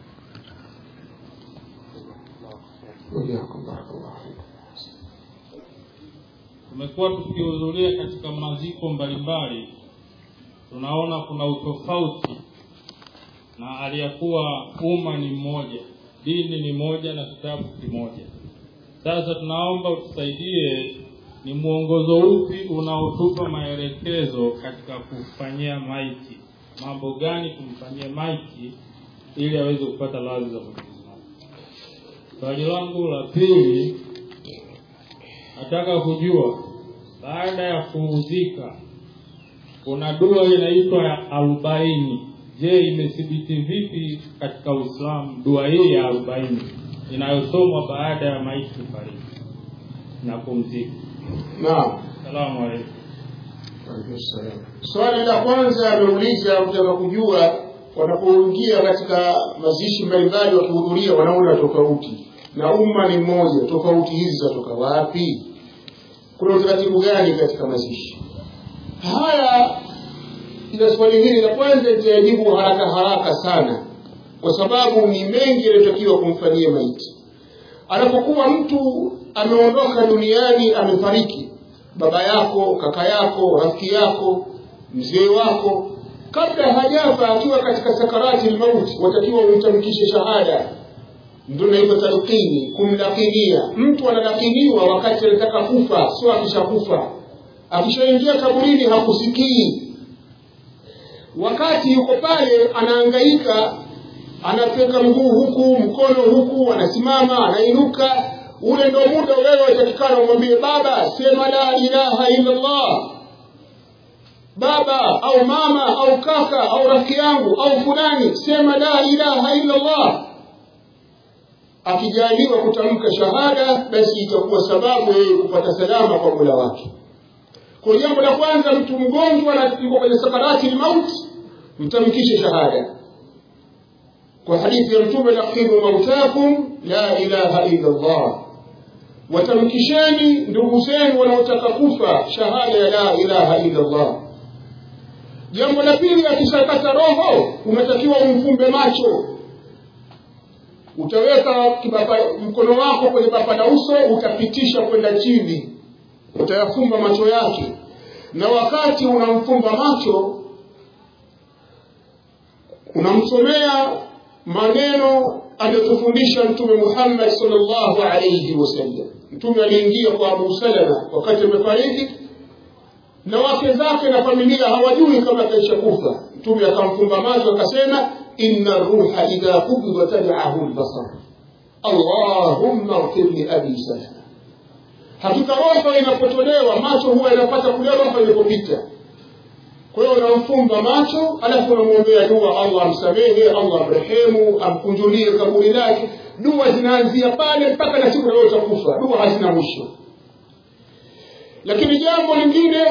tumekuwa tukihudhuria katika maziko mbalimbali tunaona kuna utofauti na aliyakuwa umma ni mmoja dini ni moja na kitabu kimoja sasa tunaomba utusaidie ni mwongozo upi unaotupa maelekezo katika kufanyia maiti mambo gani tumfanyie maiti ili aweze kupata radhi za mwenyezi mungu swali langu la pili nataka kujua baada ya kuuzika kuna dua inaitwa ya arobaini je imethibiti vipi katika uislamu dua hii ya arobaini inayosomwa baada ya maiti kufariki na kumzika naam salamu alaikum swali la kwanza ameuliza kutaka kujua wanapoingia katika mazishi mbalimbali wakihudhuria wanaona tofauti na umma ni mmoja tofauti hizi zatoka wapi kuna utaratibu gani katika mazishi haya ila swali hili la kwanza litajibu haraka haraka sana kwa sababu ni mengi yanayotakiwa kumfanyia maiti anapokuwa mtu ameondoka duniani amefariki baba yako kaka yako rafiki yako mzee wako kabla hajafa akiwa katika sakarati lmauti watakiwa umtamkishe shahada ndio naitwa talqini kumlakinia mtu analakiniwa wakati anataka kufa sio akishakufa akishaingia kaburini hakusikii wakati yuko pale anaangaika anapeka mguu huku mkono huku anasimama anainuka ule ndo muda wewe watakikana umwambie baba sema la ilaha illa allah baba au mama au kaka au rafiki yangu au fulani sema la ilaha illa allah akijaliwa kutamka shahada basi itakuwa sababu yeye kupata salama kwa mola wake kwa jambo la kwanza mtu mgonjwa na yuko kwenye sakarati lmauti mtamkishe shahada kwa hadithi ya mtume laqimu mautakum la ilaha illa allah watamkisheni ndugu zenu wanaotaka kufa shahada ya la ilaha illa allah jambo la pili akishakata roho unatakiwa umfumbe macho utaweka kibapa, mkono wako kwenye bapa la uso utapitisha kwenda chini utayafumba macho yake na wakati unamfumba macho unamsomea maneno aliyotufundisha mtume muhammad salllahu alaihi wasallam mtume aliingia kwa abu salama wakati amefariki na wake zake na familia hawajui kama akaisha kufa mtume akamfumba macho akasema inna ruha idha qubida tabiahu lbasar allahumma ghfir li abi salama hakika roho inapotolewa macho huwa inapata kule roho ilipopita kwa hiyo unamfumba macho alafu unamwombea dua allah amsamehe allah amrehemu amkunjulie kaburi lake dua zinaanzia pale mpaka na siku utakufa dua hazina mwisho lakini jambo lingine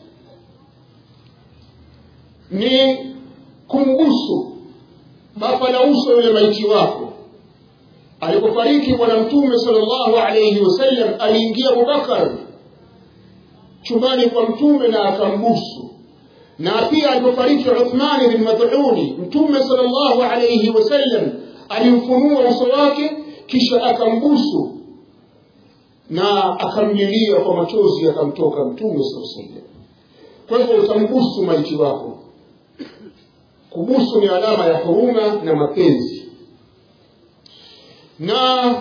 ni kumbusu bapa la uso yule maiti wako alipofariki bwana mtume salllahu alaihi wasallam aliingia abubakar chumbani kwa mtume na akambusu na pia alipofariki uthmani bin madhuni mtume salllahu alaihi wasallam alimfunua uso wake kisha akambusu na akamlilia kwa machozi akamtoka mtume saa sallam kwa hivyo utambusu maiti wako kubusu ni alama ya huruma na mapenzi na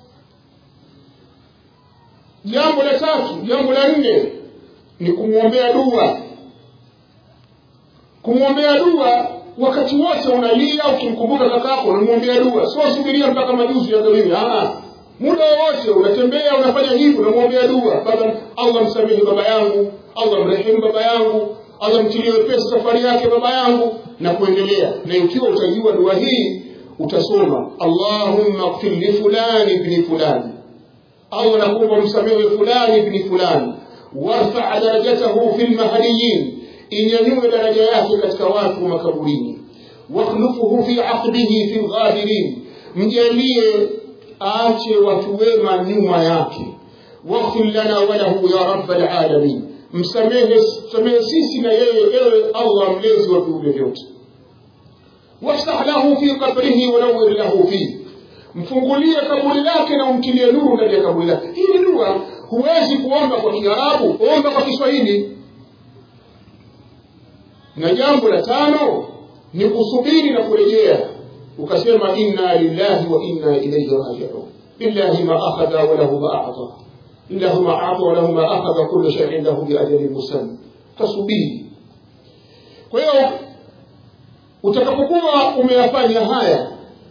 jambo la tatu jambo la nne ni kumwombea dua kumwombea dua wakati wote unalia ukimkumbuka kakako unamwombea dua sio subiria mpaka majuzi yagawiwi muda wowote unatembea unafanya hivi unamwombea dua baba allah msamehe baba yangu allah mrehemu baba yangu allah mtilie wepesi safari yake baba yangu na kuendelea na ikiwa utajua dua hii utasoma allahumma gfir li fulani ibni fulani allah nakuomba msamehe fulani ibni fulani warfaa darajatahu fi lmahdiyin inyanyue daraja yake katika watu wa makaburini wakhlufuhu fi aqbihi fi lghabirin mjalie aache watu wema nyuma yake waghfir lana walahu ya raba lalamin msamehe msamehe sisi na yeye ewe allah mlezi wa viumbe vyote wafsah lahu fi qabrihi wanawir lahu fihi mfungulie kaburi lake na umtilie nuru ndani ya kaburi lake hii ni dua huwezi kuomba kwa kiarabu omba kwa kiswahili na jambo la tano ni kusubiri na kurejea ukasema inna lillahi wa inna ilaihi rajiun lillahi ma akhadha wa lahu ma ata lillahi ma ata wa lahu ma akhadha kullu shay'in lahu bi ajalin musamma tasubiri kwa hiyo utakapokuwa umeyafanya haya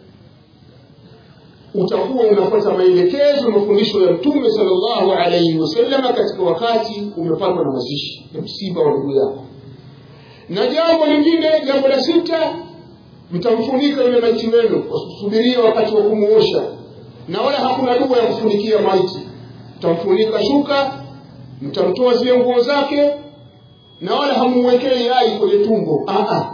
utakuwa unafuata maelekezo na mafundisho ya mtume sallallahu alaihi wasallam katika wakati umepatwa na mazishi ya msiba wa ndugu yako na jambo lingine jambo la sita mtamfunika yule maiti wenu wasubiria wakati wa kumuosha na wala hakuna dua ya kufunikia maiti mtamfunika shuka mtamtoa zile nguo zake na wala hamumwekei yai kwenye tumbo Aa.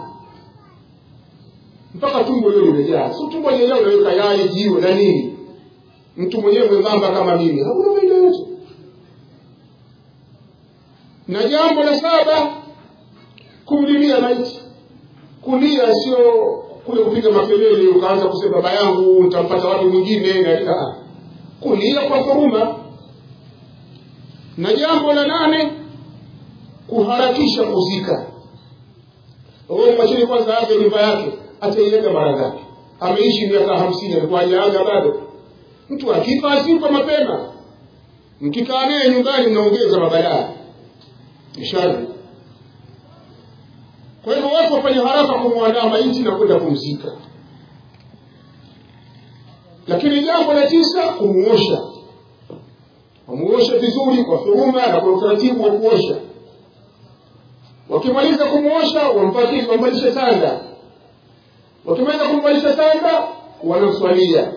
mpaka tumbo lio limejaa si tumbo lenyewe unaweka yai jiwe na nini mtu mwenyewe mwembamba kama mimi hakuna faida yote na jambo la saba kumlilia maiti kulia sio kule kupiga makelele ukaanza kusema baba yangu nitampata watu mwingine na kulia kwa huruma na jambo la nane kuharakisha kuzika huyo mwachini kwanza aache nyumba yake ataiaga mara ngapi ameishi miaka hamsini alikuwa hajaaga bado mtu akifa asifa mapema mkikaa naye nyumbani mnaongeza mabalaa shari kwa hivyo watu wafanye haraka kumwandaa maiti na kwenda kumzika lakini jambo la tisa kumuosha wamuoshe vizuri kwa huruma na kwa utaratibu wa kuosha wakimaliza kumuosha wampatie wambalishe sanda wakimaliza kumbalisha sanda wanamswalia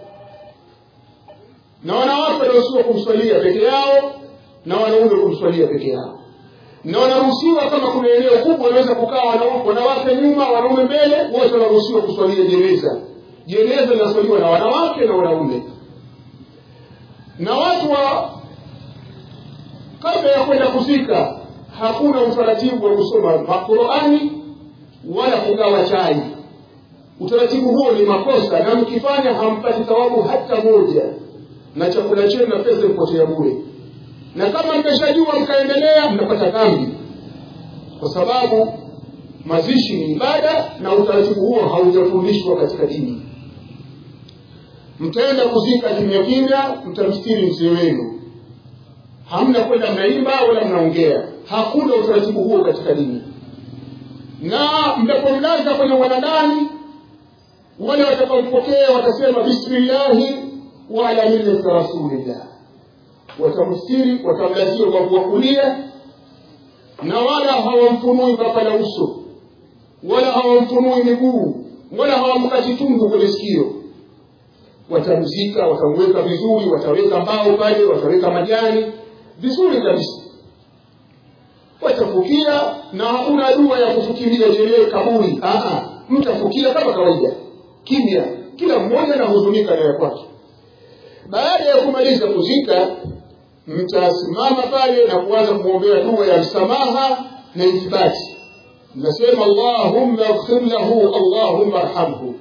na wanawake wanaruhusiwa kumswalia peke yao na wanaume kumswalia peke yao na wanaruhusiwa kama kuna eneo kubwa wanaweza kukaa wanawake nyuma wanaume mbele wote wanaruhusiwa kuswalia jeneza jeneza linaswaliwa na wanawake na wanaume na watu wa kabla ya kwenda kuzika hakuna utaratibu wa kusoma Qurani wala kugawa chai utaratibu huo ni makosa na mkifanya hampati thawabu hata moja na chakula chenu na pesa ipotea bure na kama mmeshajua mkaendelea mnapata dhambi kwa sababu mazishi ni ibada na utaratibu huo haujafundishwa katika dini mtaenda kuzika kimya kimya mtamstiri mzee wenu hamna kwenda mnaimba wala mnaongea hakuna utaratibu huo katika dini na mnapomlaza kwenye wanadani wale watakaompokea watasema bismillahi wa ala millati rasulillah watamstiri watamlazia ubavu wa kulia na wala hawamfunui mpaka la uso wala hawamfunui miguu wala hawamkati tundu kwenye sikio watamzika watamweka vizuri wataweka mbao pale wataweka majani vizuri kabisa watafukia na hakuna dua ya kufukilia jelee kaburi mtafukia kama kawaida kimya kila mmoja anahuzunika na ya kwake baada ya kumaliza kuzika mtasimama pale na kuanza kumwombea dua ya msamaha na ithibati mnasema allahumma ighfir lahu allahumma arhamhu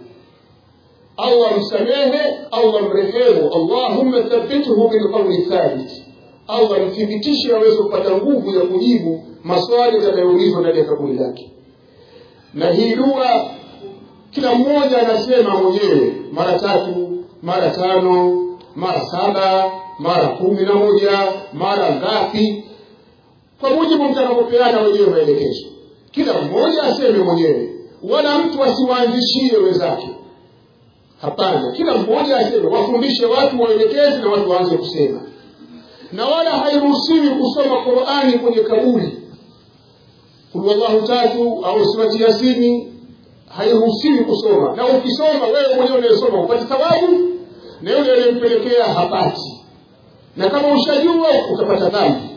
allah msamehe allah mrehemu allahumma thabbithu bilqauli thabit allah mthibitishe aweze kupata nguvu ya kujibu maswali yatakayoulizwa ndani ya kaburi lake na hii dua kila mmoja anasema mwenyewe mara tatu mara tano mara saba mara kumi na moja mara ngapi kwa mujibu mtakapopeana wenyewe maelekezo kila mmoja aseme mwenyewe wala mtu asiwaanzishie wenzake hapana kila mmoja aseme wafundishe watu waelekezi na watu waanze kusema na wala hairuhusiwi kusoma qurani kwenye kaburi kulwallahu tatu au surati yasini hairuhusiwi kusoma na ukisoma wewe mwenyewe unayesoma upate thawabu na yule aliyempelekea hapati na kama ushajua utapata dhambi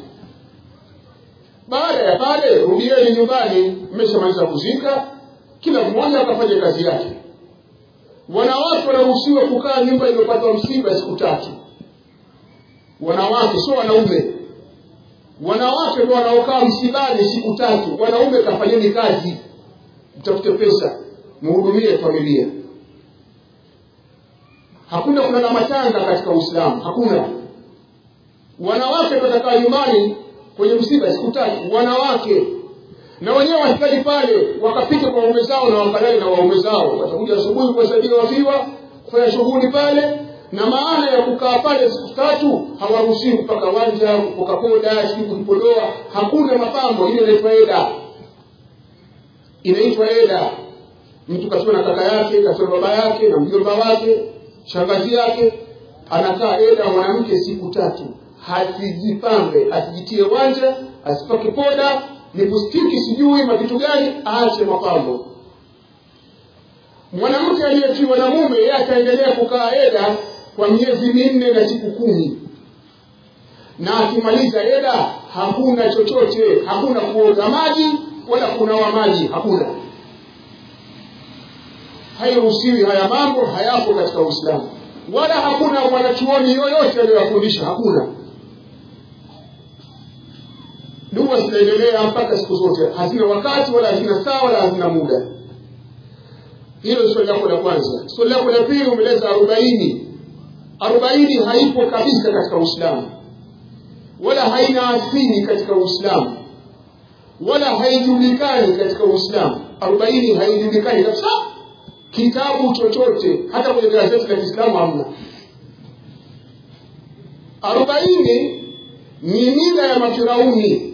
baada ya pale rudieni nyumbani mmeshamaliza kuzika kila mmoja akafanya kazi yake wanawake wanaruhusiwa kukaa nyumba iliyopatwa msiba siku tatu wanawake sio wanaume wanawake ndio wanaokaa msibani siku tatu wanaume kafanyeni kazi mtafute pesa muhudumie familia hakuna kulala matanga katika uislamu hakuna wanawake watakaa nyumbani kwenye msiba siku tatu wanawake na wenyewe wahitaji pale wakapike kwa waume zao na wakalale na waume zao watakuja asubuhi kuwasaidia wafiwa kufanya shughuli pale na maana ya kukaa pale siku tatu hawaruhusiwi kupaka wanja kupoka poda sijui kujipodoa hakuna mapambo ile inaitwa eda inaitwa eda mtu kasiwa na kaka yake kasiwa na baba yake na mjomba wake shangazi yake anakaa eda mwanamke siku tatu hasijipambe asijitie wanja asipake poda lipustiki sijui mavitu gani aache mapambo mwanamke aliyetiwa na mume yeye ataendelea kukaa eda kwa miezi minne na siku kumi na akimaliza eda hakuna chochote hakuna kuoga maji wala kunawa maji hakuna hairuhusiwi haya mambo hayapo katika uislamu wala hakuna mwanachuoni yoyote aliyoyafundisha hakuna dua zinaendelea mpaka siku zote hazina wakati wala hazina saa wala hazina muda hilo swali lako la kwanza swali lako la pili umeleza arobaini arobaini haipo kabisa katika uislamu wala haina asili katika uislamu wala haijulikani katika uislamu arobaini haijulikani kabisa kitabu chochote hata kwenye gazeti la kiislamu hamna arobaini ni mila ya mafirauni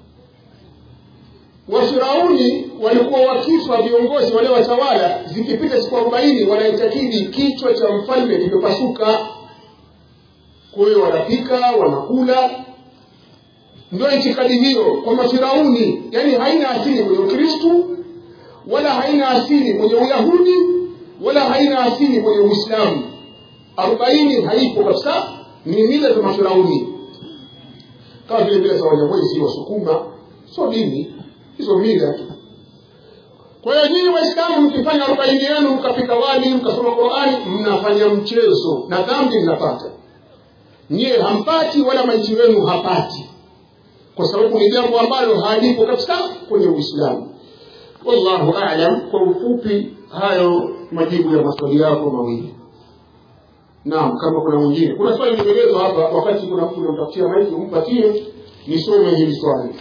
wafirauni walikuwa wakifa viongozi wale watawala zikipita siku arobaini wanaitakidi kichwa cha mfalme kimepasuka kwa hiyo wanapika wanakula ndio itikadi hiyo kwa mafirauni yani haina asili kwenye ukristu wala haina asili kwenye uyahudi wala haina asili kwenye uislamu arobaini haipo kabisa ni mila za mafirauni kama vile mila za wanyamwezi wasukuma sio dini hizo mila tu kwa hiyo nyinyi waislamu mkifanya arobaini yenu mkapika wali mkasoma qurani mnafanya mchezo na dhambi mnapata nyiye hampati wala maiti wenu hapati kwa sababu ni jambo ambalo halipo kabisa kwenye uislamu wallahu alam kwa ufupi hayo majibu ya maswali yako mawili naam kama kuna mwingine kuna swali limeelezwa hapa wakati kuna mtu unamtafutia maiki umpatie nisome hili swali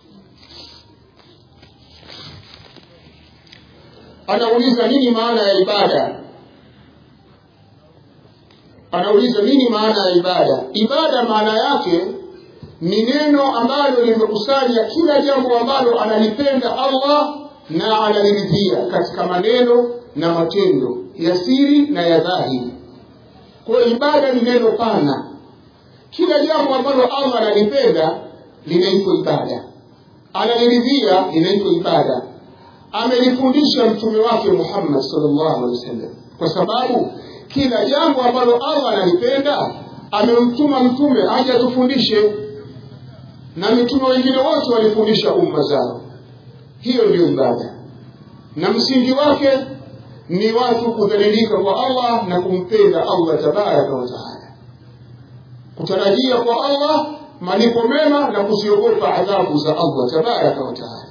anauliza nini maana ya ibada anauliza nini maana ya ibada ibada maana yake ni neno ambalo limekusanya kila jambo ambalo analipenda allah na analiridhia katika maneno na matendo ya siri na ya dhahiri kwa hiyo ibada ni neno pana kila jambo ambalo allah analipenda linaitwa ibada analiridhia linaitwa ibada amelifundisha mtume wake muhammad salllahu alehi wasallam kwa sababu kila jambo ambalo allah analipenda amemtuma mtume aje atufundishe na mitume wengine wote walifundisha umma zao hiyo ndiyo ibada na msingi wake ni watu kudhalilika kwa allah na kumpenda allah tabaraka wataala kutarajia kwa allah malipo mema na kuziogopa adhabu za allah tabaraka wataala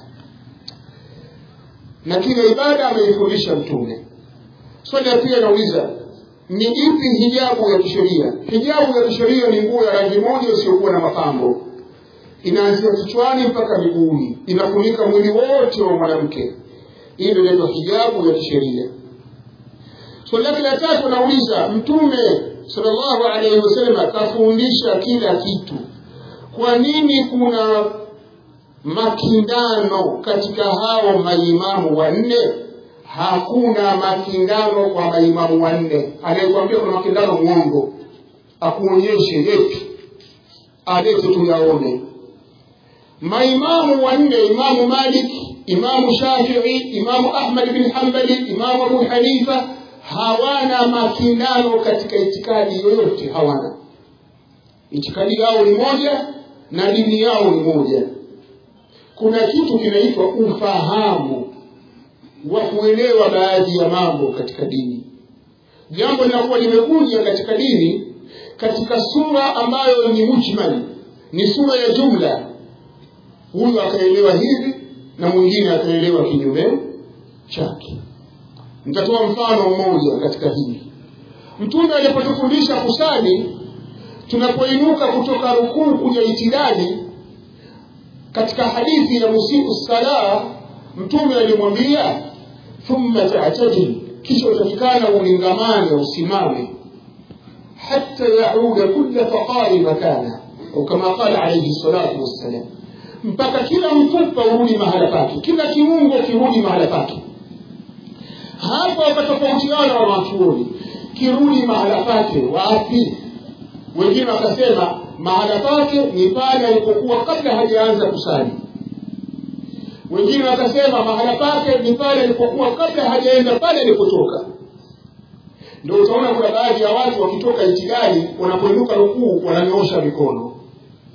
na kila ibada ameifundisha mtume swali ya pia nauliza ni ipi hijabu ya kisheria hijabu ya kisheria ni nguo ya rangi moja isiyokuwa na mapambo inaanzia kichwani mpaka miguuni inafunika mwili wote wa mwanamke hii ndio inaitwa hijabu ya kisheria swali lake la tatu anauliza mtume salllahu alaihi wasallam akafundisha kila kitu kwa nini kuna makindano katika hao maimamu wanne hakuna makindano kwa maimamu wanne anayekwambia kuna makindano mwongo akuonyeshe yepi alete tuyaone maimamu wanne imamu malik imamu shafii imamu ahmad bin hambali imamu abu hanifa hawana makindano katika itikadi yoyote hawana itikadi yao ni moja na dini yao ni moja kuna kitu kinaitwa ufahamu wa kuelewa baadhi ya mambo katika dini jambo linakuwa limekuja katika dini katika sura ambayo ni mujmal ni sura ya jumla huyu akaelewa hivi na mwingine akaelewa kinyume chake nitatoa mfano mmoja katika hili mtume alipotufundisha kusali tunapoinuka kutoka rukuu kuja itidali katika hadithi ya musiu sala mtume alimwambia thumma tatadil kisha utafikana ulingamane usimame hata yauda kula faqari makana au kama qala alaihi salatu wassalam mpaka kila mfupa urudi mahala pake kila kiungo kirudi mahala pake hapa wakatofautiana wanawachuoni kirudi mahala pake wapi wengine wakasema mahala pake ni pale alipokuwa kabla hajaanza kusali wengine wakasema mahala pake ni pale alipokuwa kabla hajaenda pale alipotoka ndio utaona kuna baadhi ya watu wakitoka itikadi wanapoinuka rukuu wananyoosha mikono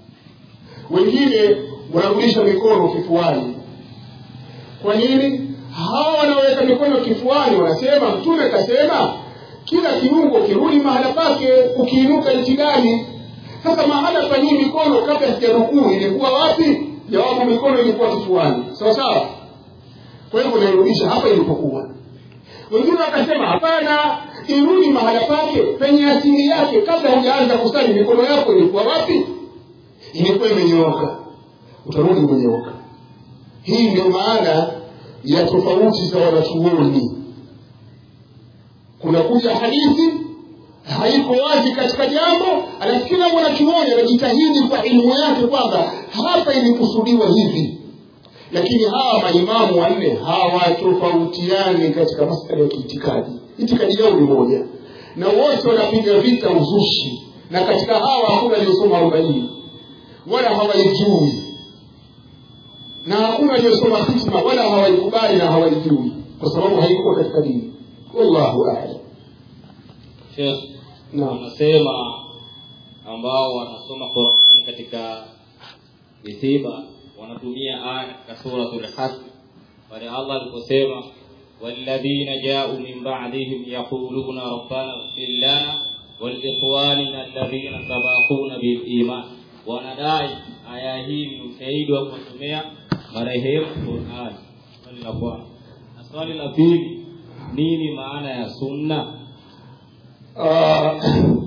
wengine wanarudisha mikono kifuani kwa nini hawa wanaoweka mikono kifuani wanasema mtume akasema kila kiungo kirudi mahala pake ukiinuka itidali sasa mahala pa hii mikono kabla sijarukuu ilikuwa wapi jawabu mikono ilikuwa kifuani sawa sawa kwa hivyo nairudisha hapa ilipokuwa wengine wakasema hapana irudi mahala pake penye asili yake kabla hujaanza kusali mikono yako ilikuwa wapi ilikuwa imenyooka utarudi umenyooka hii ndio maana ya tofauti za wanachuoni kunakuja hadithi haiko wazi katika jambo alafu kila mwanachuoni anajitahidi kwa elimu yake kwamba hapa ilikusudiwa hivi lakini hawa maimamu wanne hawatofautiani katika masala ya kiitikadi itikadi yao ni moja na wote wanapiga vita uzushi na katika hawa hakuna aliyosoma arobaini wala hawaijui na hakuna aliyosoma hikma wala hawaikubali na hawaijui kwa sababu haiko katika dini wallahu alam Sheikh, Naam. wanasema ambao wanasoma Qur'ani katika misiba wanatumia aya katika suratul Hasr pale Allah aliposema والذين جاءوا من بعدهم يقولون ربنا اغفر لنا ولإخواننا الذين سبقونا بالإيمان wanadai aya hii ni ushahidi wa kuwasomea marehemu Qur'an. Swali la kwanza. Na swali la pili, nini maana ya sunna? Ah,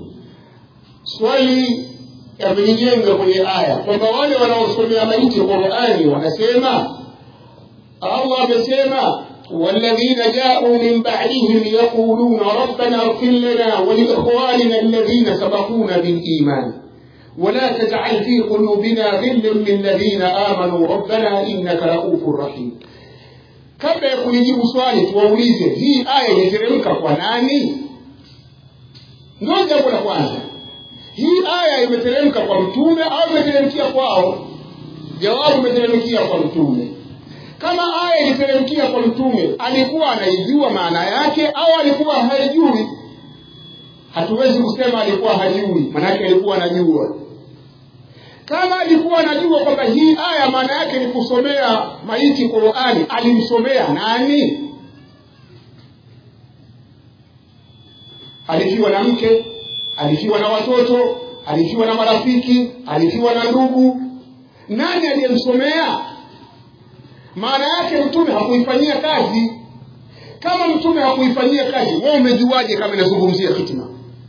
swali yamenijenga kwenye aya kwamba wale wanaosomea maiti qurani wanasema allah amesema والذين جاءوا من بعدهم يقولون ربنا اغفر لنا ولإخواننا الذين سبقونا بالإيمان ولا تجعل في قلوبنا غلا للذين آمنوا ربنا إنك رؤوف رحيم kabla ya kulijibu swali tuwaulize hii aya iliteremka kwa nani ndio jambo la kwanza hii aya imeteremka kwa mtume au imeteremkia kwao jawabu imeteremkia kwa mtume kama aya iliteremkia kwa mtume alikuwa anaijua maana yake au alikuwa haijui hatuwezi kusema alikuwa hajui maanake alikuwa anajua kama alikuwa anajua kwamba hii aya maana yake ni kusomea maiti qurani alimsomea nani alifiwa na mke alifiwa na watoto alifiwa na marafiki alifiwa na ndugu nani aliyemsomea maana yake mtume hakuifanyia kazi kama mtume hakuifanyia kazi wewe umejuaje kama inazungumzia hitima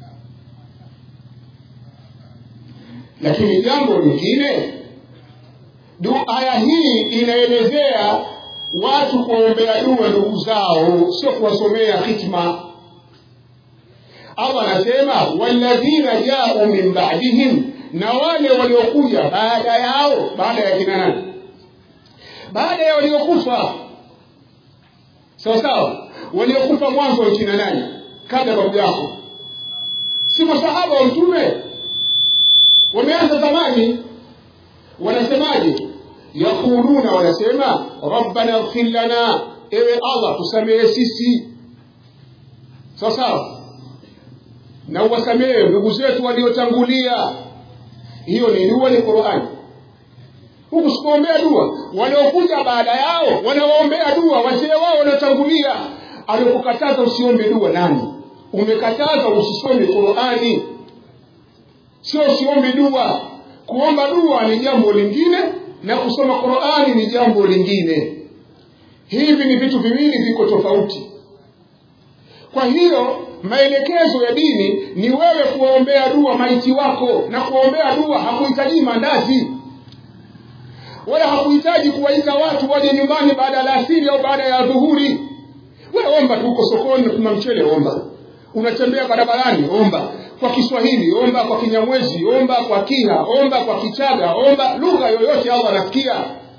lakini jambo lingine du aya hii inaelezea watu kuombea dua ndugu zao sio kuwasomea hitma allah anasema walladhina jau min badihim na wale waliokuja baada yao baada ya kina nani baada ya waliokufa sawa sawa waliokufa mwanzo wa kina nani kabla babu yako si masahaba wa mtume wameanza zamani wanasemaje yaquluna wanasema rabbana ighfir lana ewe allah tusamehe sisi sawa sawa na uwasamehe ndugu zetu waliotangulia hiyo ni dua ni qurani huku sikuombea dua wanaokuja baada yao wanawaombea dua wazee wao waliotangulia alikukataza usiombe dua nani umekataza usisome qurani sio usiombe dua kuomba dua ni jambo lingine na kusoma qurani ni jambo lingine hivi ni vitu viwili viko tofauti kwa hiyo maelekezo ya dini ni wewe kuwaombea dua maiti wako na kuwaombea dua hakuhitaji mandazi wala hakuhitaji kuwaita watu waje nyumbani baada ya alasiri au baada ya dhuhuri wewe omba tu uko sokoni kuna mchele omba unatembea barabarani omba kwa kiswahili omba kwa kinyamwezi omba kwa kiha omba kwa kichaga omba lugha yoyote allah anasikia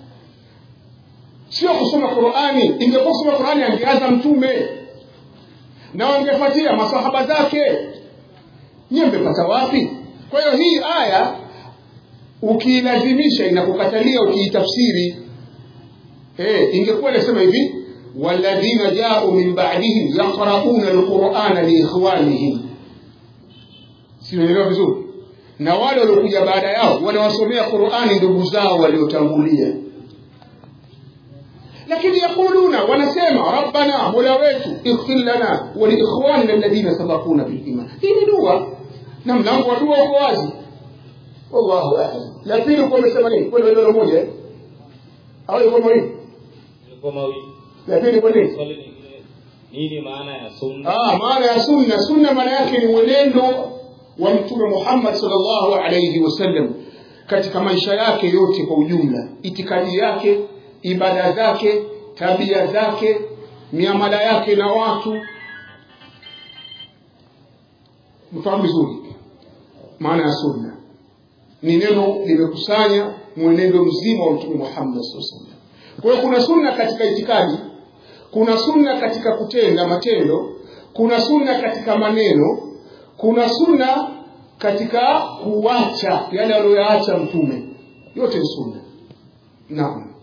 sio kusoma qurani ingekuwa kusoma qurani angeanza mtume na wangefuatia masahaba zake nyiwe mmepata wapi kwa hiyo hii aya ukiilazimisha inakukatalia ukiitafsiri eh ingekuwa inasema hivi walladhina jau min ba'dihim yaqra'una alqur'ana liikhwanihim sinaelewa vizuri na wale waliokuja baada yao wanawasomea qurani ndugu zao waliotangulia lakini yakuluna wanasema rabbana mola wetu ighfir lana waliikhwanina alladhina sabakuna biliman hii ni dua na mlango wa dua uko wazi wallahu a'lam la pili kwa umesema nini kwani neno moja eh? au iko mawili ilikuwa mawili la pili kwa nini swali lingine nini maana ya sunna ah maana ya sunna sunna maana yake ni mwenendo wa mtume Muhammad sallallahu alayhi wasallam katika maisha yake yote kwa ujumla itikadi yake ibada zake tabia zake miamala yake na watu mfahamu vizuri maana ya sunna ni neno limekusanya mwenendo mzima wa mtume Muhammad sallallahu alaihi wasallam kwa hiyo kuna sunna katika itikadi kuna sunna katika kutenda matendo kuna sunna katika maneno kuna sunna katika kuacha yale aliyoyaacha mtume yote ni sunna naam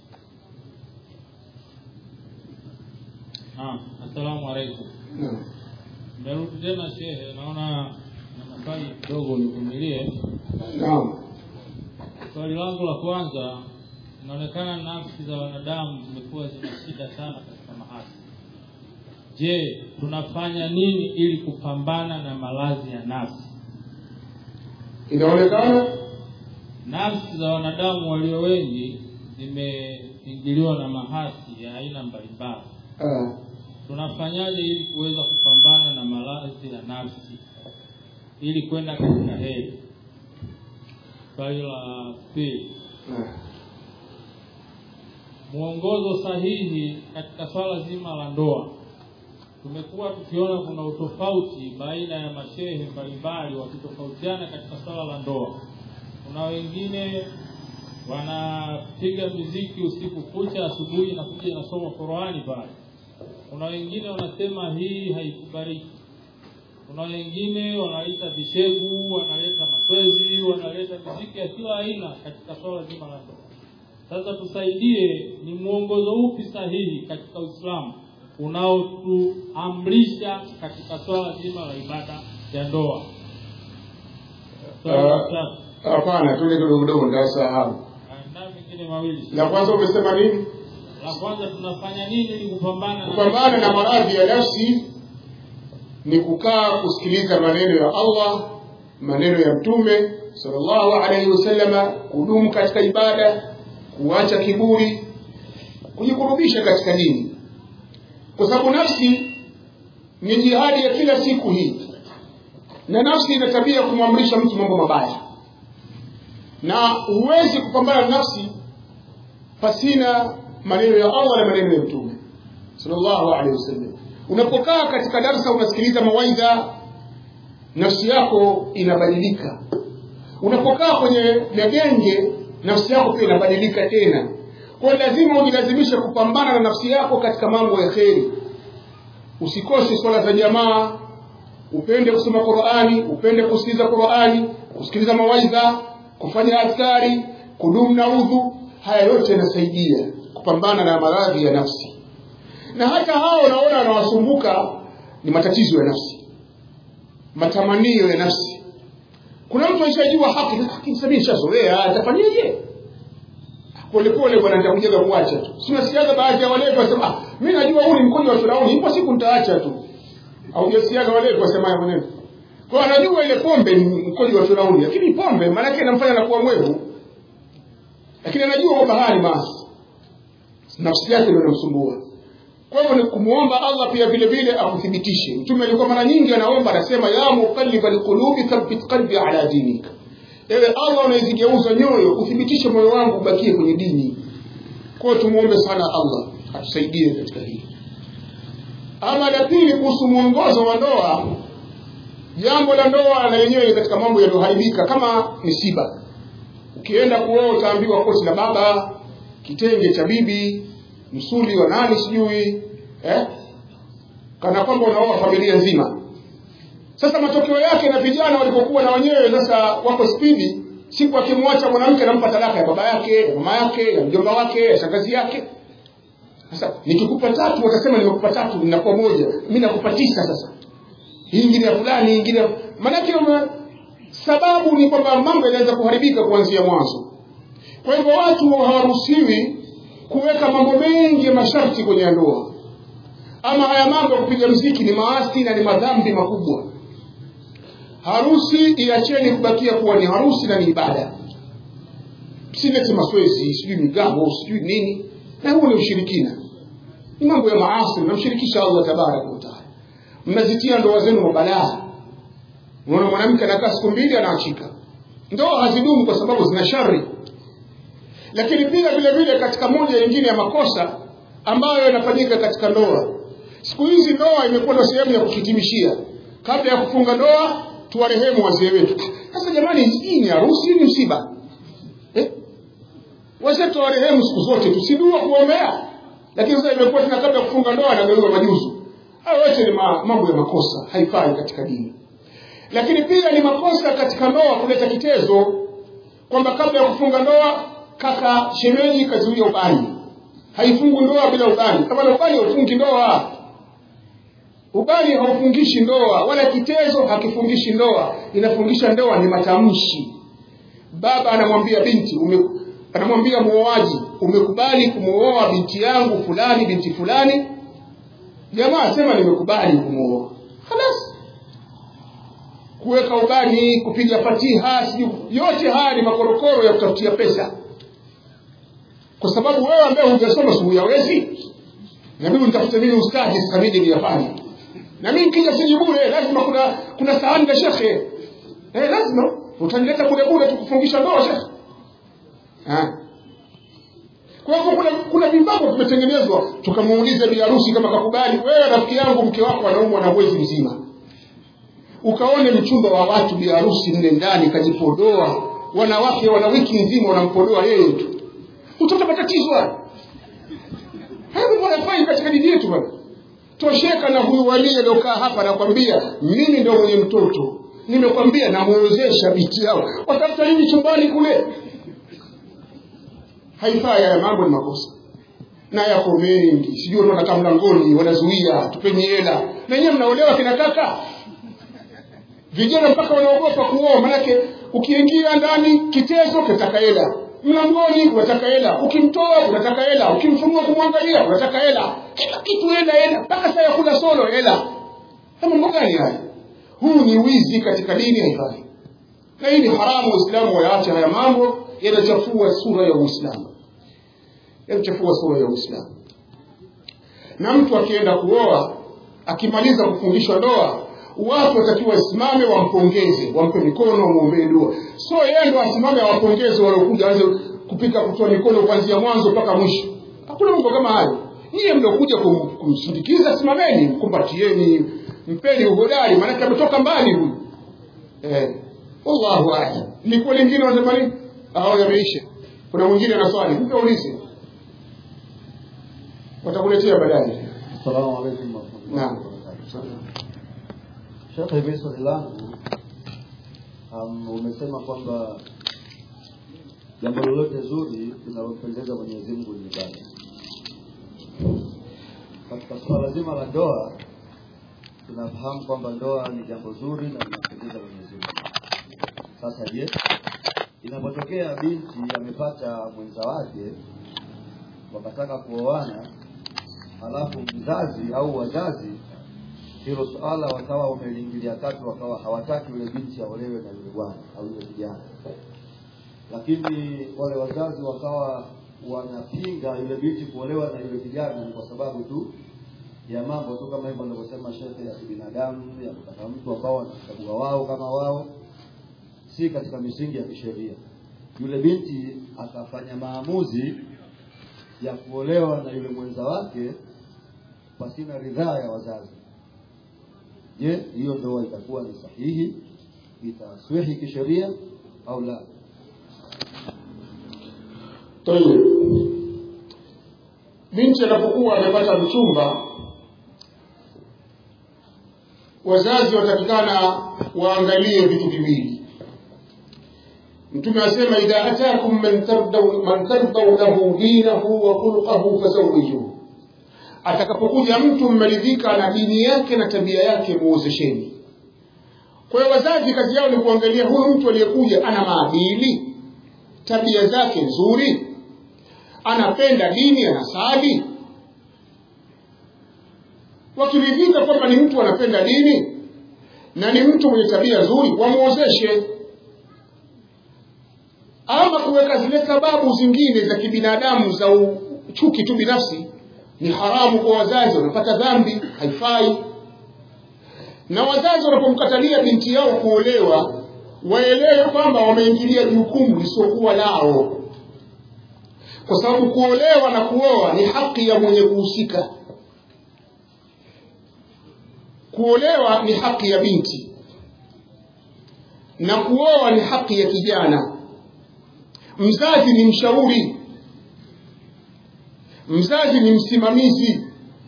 Naam, assalamu alaikum. naam Nimerudi tena shehe, naona na maswali kidogo nivumilie. naam Swali langu la kwanza, inaonekana nafsi za wanadamu zimekuwa zina shida sana katika mahasi. Je, tunafanya nini ili kupambana na maradhi ya nafsi? inaonekana Nafsi za wanadamu walio wengi zimeingiliwa na mahasi ya aina mbalimbali. ah, Tunafanyaje ili kuweza kupambana na maradhi ya nafsi ili kwenda katika heri? Swali la pili, ah. mwongozo sahihi katika swala zima la ndoa. Tumekuwa tukiona kuna utofauti baina ya mashehe mbalimbali wakitofautiana katika swala la ndoa. Kuna wengine wanapiga muziki usiku kucha, asubuhi inakuja inasoma Qur'ani pale. Kuna wengine wanasema hii haikubaliki. Kuna wengine wanaleta vishegu, wanaleta maswezi, wanaleta muziki ya kila aina katika swala zima la ndoa. Sasa tusaidie, ni mwongozo upi sahihi katika Uislamu unaotuamrisha katika swala zima la ibada ya ndoa? Swala la Ah. tatu. hapana tuende kidogo kidogo nitasahau Na mengine mawili. la kwanza umesema nini La kwanza tunafanya nini ili kupambana na kupambana na maradhi ya nafsi ni kukaa kusikiliza maneno ya Allah maneno ya mtume sallallahu alaihi wasallama kudumu katika ibada kuacha kiburi kujikurubisha katika dini kwa sababu nafsi ni jihadi ya kila siku hii na nafsi ina tabia ya kumwamrisha mtu mambo mabaya na huwezi kupambana na nafsi pasina maneno ya Allah na maneno ya mtume sallallahu alaihi wasallam unapokaa katika darsa unasikiliza mawaidha nafsi yako inabadilika unapokaa kwenye magenge nafsi yako pia inabadilika tena kwa hiyo lazima ujilazimishe kupambana na nafsi yako katika mambo ya kheri usikose swala za jamaa upende kusoma Qur'ani upende kusikiliza Qur'ani kusikiliza mawaidha kufanya askari kudumu na udhu haya yote yanasaidia kupambana na maradhi ya nafsi na hata hao unaona wanawasumbuka ni matatizo ya nafsi matamanio ya nafsi kuna mtu aishajua haki lakini sasa mimi nishazoea atafanyaje polepole bwana nitakujaga kuacha tu si unasikiaga baadhi ya walevi wasema ah mimi najua huu ni mkojo wa Firauni ipo siku nitaacha tu haujasikiaga walevi wasema haya maneno kwa anajua ile pombe ni mkojo wa Firauni lakini pombe maana yake inamfanya anakuwa mwevu lakini anajua kwamba haya ni maasi nafsi yake ndio inamsumbua kwa hivyo ni kumuomba Allah pia vile vile akuthibitishe mtume alikuwa mara nyingi anaomba anasema ya muqallibal qulubi thabbit qalbi ala dinika ewe Allah unayezigeuza nyoyo uthibitishe moyo wangu ubakie kwenye dini kwa hiyo tumuombe sana Allah atusaidie katika hili ama la pili kuhusu mwongozo wa ndoa jambo la ndoa na lenyewe ni katika mambo yaliyoharibika kama misiba ukienda kuoa utaambiwa koti la baba kitenge cha bibi msuli wa nani sijui eh? kana kwamba unaoa familia nzima sasa matokeo yake na vijana walipokuwa na wenyewe sasa wako spidi siku akimwacha mwanamke anampa talaka ya baba yake ya mama yake ya mjomba wake ya shangazi yake sasa nikikupa tatu watasema nimekupa tatu ninakuwa moja mimi nakupa tisa sasa hii ingine ya fulani hii ingine ya- maanake ume- sababu ni kwamba mambo yanaweza kuharibika kuanzia mwanzo kwa hivyo watu hawaruhusiwi kuweka mambo mengi ya masharti kwenye ndoa ama haya mambo ya kupiga mziki ni maasi na ni madhambi makubwa harusi iacheni kubakia kuwa ni harusi na ni ibada msilete maswezi sijui migambo sijui nini na huo ni ushirikina ni mambo ya maasi mnamshirikisha allah tabaraka wataala mnazitia ndoa zenu mabalaa unaona mwanamke anakaa siku mbili anaachika ndoa hazidumu kwa sababu zina shari lakini pia vile vile katika moja nyingine ya makosa ambayo yanafanyika katika ndoa siku hizi ndoa imekuwa ndo sehemu ya kuhitimishia kabla ya kufunga ndoa tuwarehemu wazee wetu sasa jamani hii ni harusi ni msiba eh? wazee tuwarehemu siku zote tusidua kuombea lakini sasa imekuwa tena kabla ya kufunga ndoa anageuza majuzu hayo yote ni ma, mambo ya makosa haifai katika dini lakini pia ni makosa katika ndoa kuleta kitezo kwamba kabla ya kufunga ndoa kaka shemeji kazuia ubani haifungu ndoa bila ubani kama ubani haufungi ndoa ubani haufungishi ndoa wala kitezo hakifungishi ndoa inafungisha ndoa ni matamshi baba anamwambia binti ume, anamwambia muoaji umekubali kumwoa binti yangu fulani binti fulani jamaa sema nimekubali kumwoa halas kuweka ubani kupiga fatiha sijui yote haya ni makorokoro ya kutafutia pesa kwa sababu wewe ambaye hujasoma si huyawezi na mimi nitafute nini ustadi sasa nije niyafanye na mimi nikija siji bure lazima kuna kuna sahani na shekhe eh lazima utanileta bure bure tukufungisha ndoa shekhe ah kwa hivyo kuna kuna vibabo vimetengenezwa tukamuuliza bi harusi kama kakubali wewe rafiki yangu mke wako anaumwa na mwezi mzima ukaone mchumba wa watu bi harusi mle ndani kajipodoa wanawake wana wiki nzima wanampodoa yeye tu utapata matatizo haya hayo mambo yanafai katika dini yetu bwana tosheka na huyu walii aliokaa hapa nakwambia mimi ndo mwenye mtoto nimekwambia namuozesha binti yao watafuta nini chumbani kule haifai haya mambo ni makosa na yako mengi sijui wanakaa mlangoni wanazuia tupeni hela na wenyewe mnaolewa kina kaka vijana mpaka wanaogopa kuoa manake ukiingia ndani kitezo kinataka hela mlangoni unataka hela ukimtoa unataka hela ukimfunua kumwangalia unataka hela kila kitu hela hela mpaka saa ya kula solo hela mambo gani haya huu ni wizi katika dini haifai na hii ni haramu waislamu wayaache haya mambo yanachafua sura ya uislamu yanachafua sura ya uislamu na mtu akienda kuoa akimaliza kufundishwa ndoa watu watakiwa wasimame wampongeze wampe mikono wamwombee dua so yeye ndo asimame awapongeze waliokuja aanze kupika kutoa mikono kuanzia mwanzo mpaka mwisho hakuna mambo kama hayo niye mliokuja kum, kumsindikiza simameni mkumbatieni mpeni uhodari maanake ametoka mbali huyu eh, wallahu alam likuwa lingine wanasema nini au yameisha kuna mwingine ana swali mpe ulize watakuletea baadaye Assalamu alaikum warahmatullahi naam wabarakatuh. Shekhe, mimi swali langu um, umesema kwamba jambo lolote zuri linalompendeza Mwenyezi Mungu ni ibada. Katika suala zima la ndoa tunafahamu kwamba ndoa ni jambo zuri na linampendeza Mwenyezi Mungu. Sasa je, inapotokea binti amepata mwenza wake wakataka kuoana, halafu mzazi au wazazi hilo suala wakawa wameliingilia kati, wakawa hawataki yule binti aolewe na yule bwana au yule kijana, lakini wale wazazi wakawa wanapinga yule binti kuolewa na yule kijana ni kwa sababu tu ya mambo tu kama hivyo anavyosema shekhe ya kibinadamu ya kutaka mtu ambao wanachagua wao kama wao, si katika misingi ya kisheria. Yule binti akafanya maamuzi ya kuolewa na yule mwenza wake pasina ridhaa ya wazazi. Je, hiyo ndoa itakuwa ni sahihi, itaswihi kisheria au la? Tayeb. Binti anapokuwa amepata mchumba, wazazi watakikana waangalie vitu viwili. Mtume asema idha atakum man tardau man tardau lahu dinahu wa khuluquhu fazawijuhu, atakapokuja mtu mmeridhika na dini yake na tabia yake, muozesheni. kwa hiyo wazazi kazi yao ni kuangalia huyu mtu aliyekuja ana maadili tabia zake nzuri anapenda dini anasali wakiridhika kwamba ni mtu anapenda dini na ni mtu mwenye tabia nzuri wamwozeshe ama kuweka zile sababu zingine za kibinadamu za u- chuki tu binafsi ni haramu kwa wazazi wanapata dhambi haifai na wazazi wanapomkatalia binti yao kuolewa waelewe kwamba wameingilia jukumu lisiokuwa lao kwa sababu kuolewa na kuoa ni haki ya mwenye kuhusika kuolewa ni haki ya binti na kuoa ni haki ya kijana mzazi ni mshauri mzazi ni msimamizi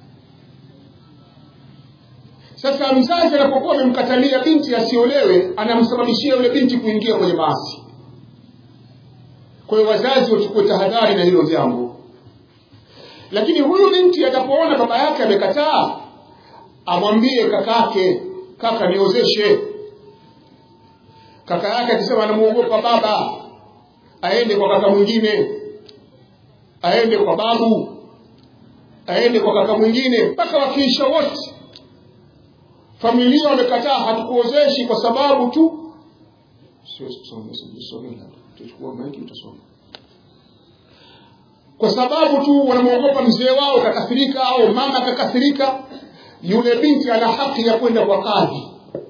sasa mzazi anapokuwa amemkatalia binti asiolewe anamsababishia yule binti kuingia kwenye maasi kwa hiyo wazazi wachukue tahadhari na hilo jambo lakini huyu binti atapoona baba yake amekataa amwambie kakake kaka niozeshe kaka yake akisema anamuogopa baba aende kwa kaka mwingine aende kwa babu aende kwa kaka mwingine mpaka wakiisha wote familia wamekataa hatukuozeshi kwa sababu tu siwezi kusoma message usome labda utachukua maiki utasoma kwa sababu tu wanamwogopa mzee wao kakasirika au mama kakasirika yule binti ana haki ya kwenda kwa kadhi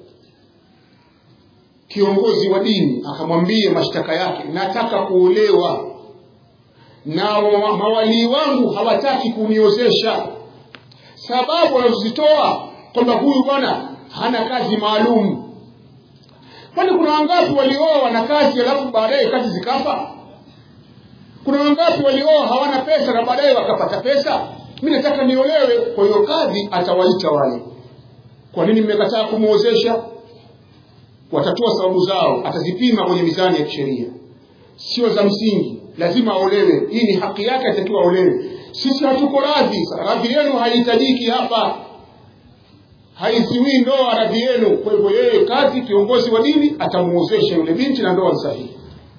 kiongozi wa dini akamwambie mashtaka yake nataka kuolewa na wa- mawalii wangu hawataki kuniozesha sababu wanazozitoa kwamba huyu bwana hana kazi maalum kwani kuna wangapi walioa na kazi alafu baadaye kazi zikafa kuna wangapi walioa hawana pesa na baadaye wakapata pesa mi nataka niolewe kwa hiyo kadhi atawaita wale kwa nini mmekataa kumwozesha watatoa sababu zao atazipima kwenye mizani ya kisheria sio za msingi lazima aolewe hii ni haki yake atakiwa aolewe sisi hatuko radhi radhi yenu haihitajiki hapa haiziwii ndoa radhi yenu kwa hivyo yeye kazi kiongozi wa dini atamuozesha yule binti na ndoa ni sahihi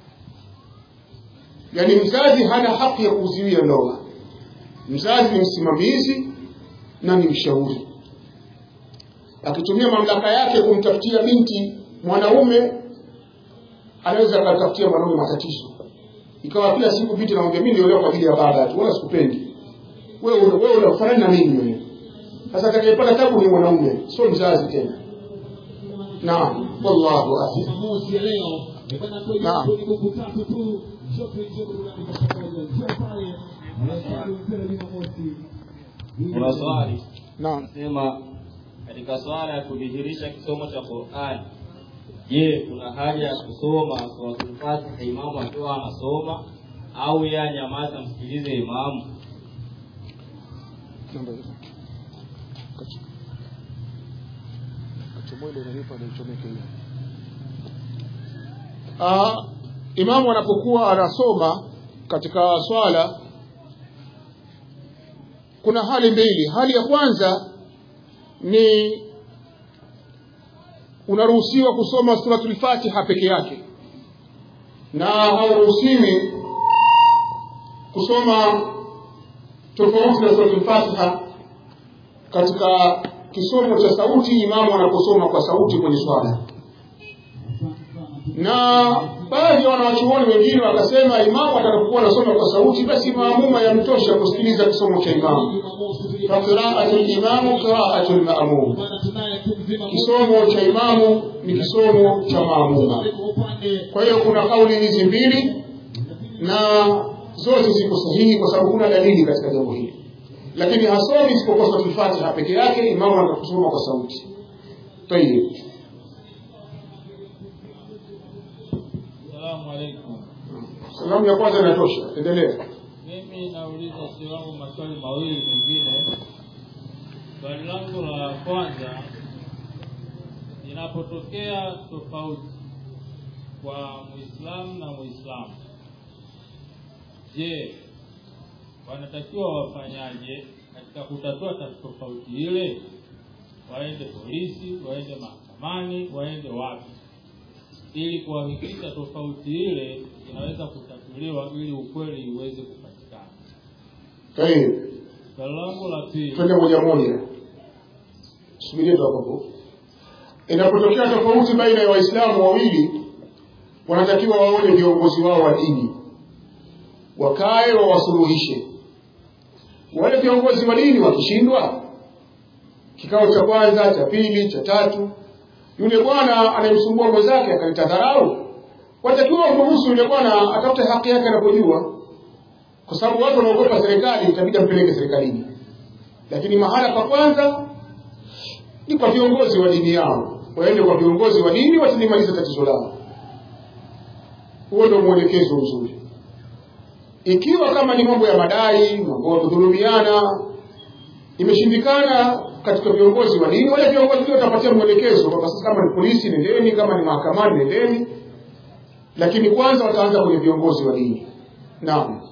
yaani mzazi hana haki ya kuzuia ndoa mzazi ni msimamizi na ni mshauri akitumia mamlaka yake kumtafutia binti mwanaume anaweza akatafutia mwanaume matatizo ikawa kila siku binti namwambia mimi niliolewa kwa ajili ya baba tu wala sikupendi wewe wewe unafanana na mimi wewe sasa atakayepata tabu ni mwanaume sio mzazi tena naam wallahu a'lam Jumamosi ya leo ni bwana kweli Naam. ni buku tatu tu shopping njoo burudani kwa pamoja njoo pale Anasali mpira Jumamosi kuna swali naam nasema katika swala ya kudhihirisha kisomo cha Qur'an je kuna haja ya kusoma suratul Fatiha imamu akiwa anasoma au yeye anyamaza msikilize imamu namba hizo kachomwele unanipa naichomeke hiyo Ah, imamu anapokuwa anasoma katika swala kuna hali mbili hali ya kwanza ni unaruhusiwa kusoma suratul fatiha peke yake na hauruhusiwi kusoma tofauti na suratul fatiha katika kisomo cha sauti imamu anaposoma kwa sauti kwenye swala na baadhi ya wanawachuoni wengine wakasema imamu atakapokuwa anasoma kwa sauti basi maamuma yamtosha kusikiliza kisomo cha imamu Jumamosi faqiraatu limamu qiraatu lmamum bwana tunaye tu mzima kisomo cha imamu ni kisomo cha maamuma kwa upande kwa hiyo kuna kauli hizi mbili na zote ziko sahihi kwa sababu kuna dalili katika jambo hili lakini hasomi isipokuwa suratul fatiha peke yake imamu atakusoma kwa sauti tayib Salamu alaikum. salamu ya kwanza inatosha endelea Mimi nauliza si wangu maswali mawili mengine. Swali langu la kwanza, inapotokea tofauti kwa Muislamu na Muislamu, je, wanatakiwa wafanyaje katika kutatua ta- tofauti ile? Waende polisi, waende mahakamani mahakamani waende wapi ili kuhakikisha tofauti ile inaweza kutatuliwa ili ukweli uweze kupatikana Tayeb. swali langu la pili twende moja moja subiria tu hapo hapo inapotokea tofauti baina ya waislamu wawili wanatakiwa waone viongozi wao wa dini wakae wawasuluhishe wale viongozi wa dini wakishindwa kikao cha kwanza cha pili cha tatu yule bwana anayemsumbua mwenzake akaleta dharau watakiwa wamruhusu yule bwana atafute haki yake anapojua kwa sababu watu wanaogopa serikali itabidi ampeleke serikalini lakini mahala pa kwanza ni kwa viongozi wa dini yao waende kwa viongozi wa dini watalimaliza tatizo lao huo ndio mwelekezo mzuri ikiwa kama ni mambo ya madai mambo ya kudhulumiana imeshindikana katika viongozi wa dini wale viongozi ndio watapatia mwelekezo kwamba sasa kama ni polisi nendeni kama ni mahakamani nendeni lakini kwanza wataanza kwenye viongozi wa dini naam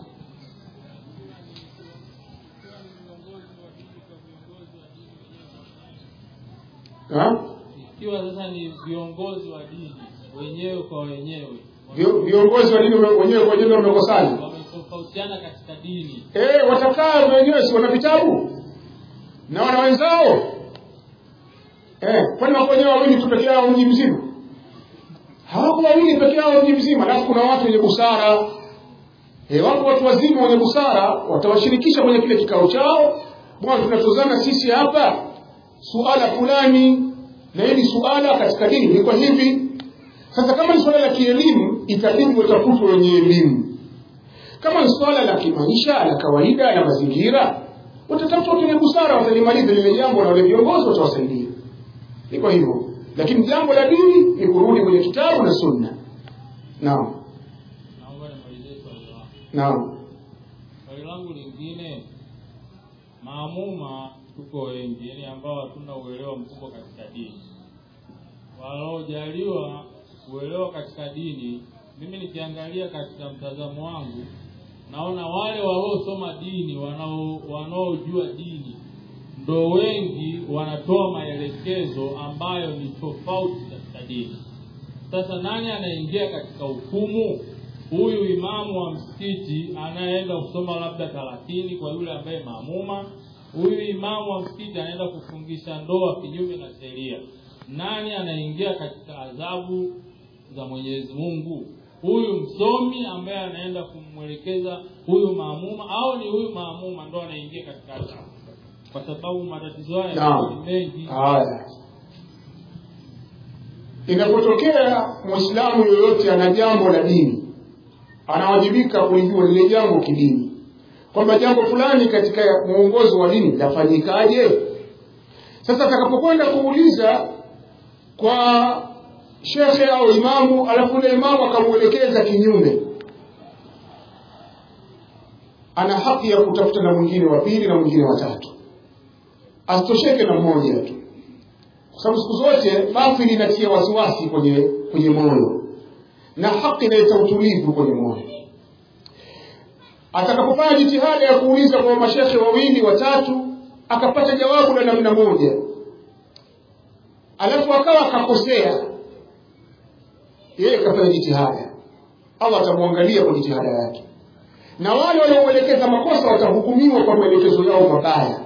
ha? ikiwa sasa ni viongozi wa dini wenyewe kwa wenyewe Vio- viongozi wa dini wame- wenyewe kwa wenyewe wamekosana wametofautiana katika dini eh watakaa wenyewe si wana vitabu na wana wenzao eh kwani wako wenyewe wawili tu peke yao mji mzima hawako wawili peke yao mji mzima alafu kuna watu wenye busara eh wako watu wazima wenye busara watawashirikisha kwenye kile kikao chao bwana tunatozana sisi hapa suala fulani na hili suala katika dini ni kwa hivi sasa kama ni suala la kielimu itabidi watafutwe wenye elimu kama ni suala la kimaisha la kawaida la mazingira watatafuta watu wenye busara watalimaliza lile jambo na wale viongozi watawasaidia ni kwa hivyo lakini jambo la dini ni kurudi kwenye kitabu na sunna naam naomba nimalizie swali langu naam swali langu lingine maamuma tuko wengi yani ambao hatuna uelewa mkubwa katika dini wanaojaliwa uelewa katika dini mimi nikiangalia katika mtazamo wangu naona wale waliosoma dini wanao- wanaojua dini ndo wengi wanatoa maelekezo ambayo ni tofauti katika dini sasa nani anaingia katika hukumu huyu imamu wa msikiti anayeenda kusoma labda thelathini kwa yule ambaye maamuma huyu imamu wa msikiti anaenda kufungisha ndoa kinyume na sheria nani anaingia katika adhabu za mwenyezi mungu huyu msomi ambaye anaenda kumwelekeza huyu maamuma au ni huyu maamuma ndo anaingia katika adhabu kwa sababu matatizo haya Naam. ni mengi haya inapotokea mwislamu yoyote ana jambo la dini anawajibika kulijua lile jambo kidini kwamba jambo fulani katika mwongozo wa dini lafanyikaje sasa atakapokwenda kuuliza kwa shekhe au imamu alafu yule imamu akamwelekeza kinyume ana haki ya kutafuta na mwingine wa pili na mwingine wa tatu asitosheke na mmoja tu kwa sababu siku zote batili inatia wasiwasi kwenye kwenye moyo na haki inaleta utulivu kwenye moyo atakapofanya jitihada ya kuuliza kwa mashekhe wawili watatu akapata jawabu la namna moja alafu akawa akakosea yeye kafanya jitihada allah atamwangalia kwa jitihada yake na wale waliomwelekeza makosa watahukumiwa kwa maelekezo yao mabaya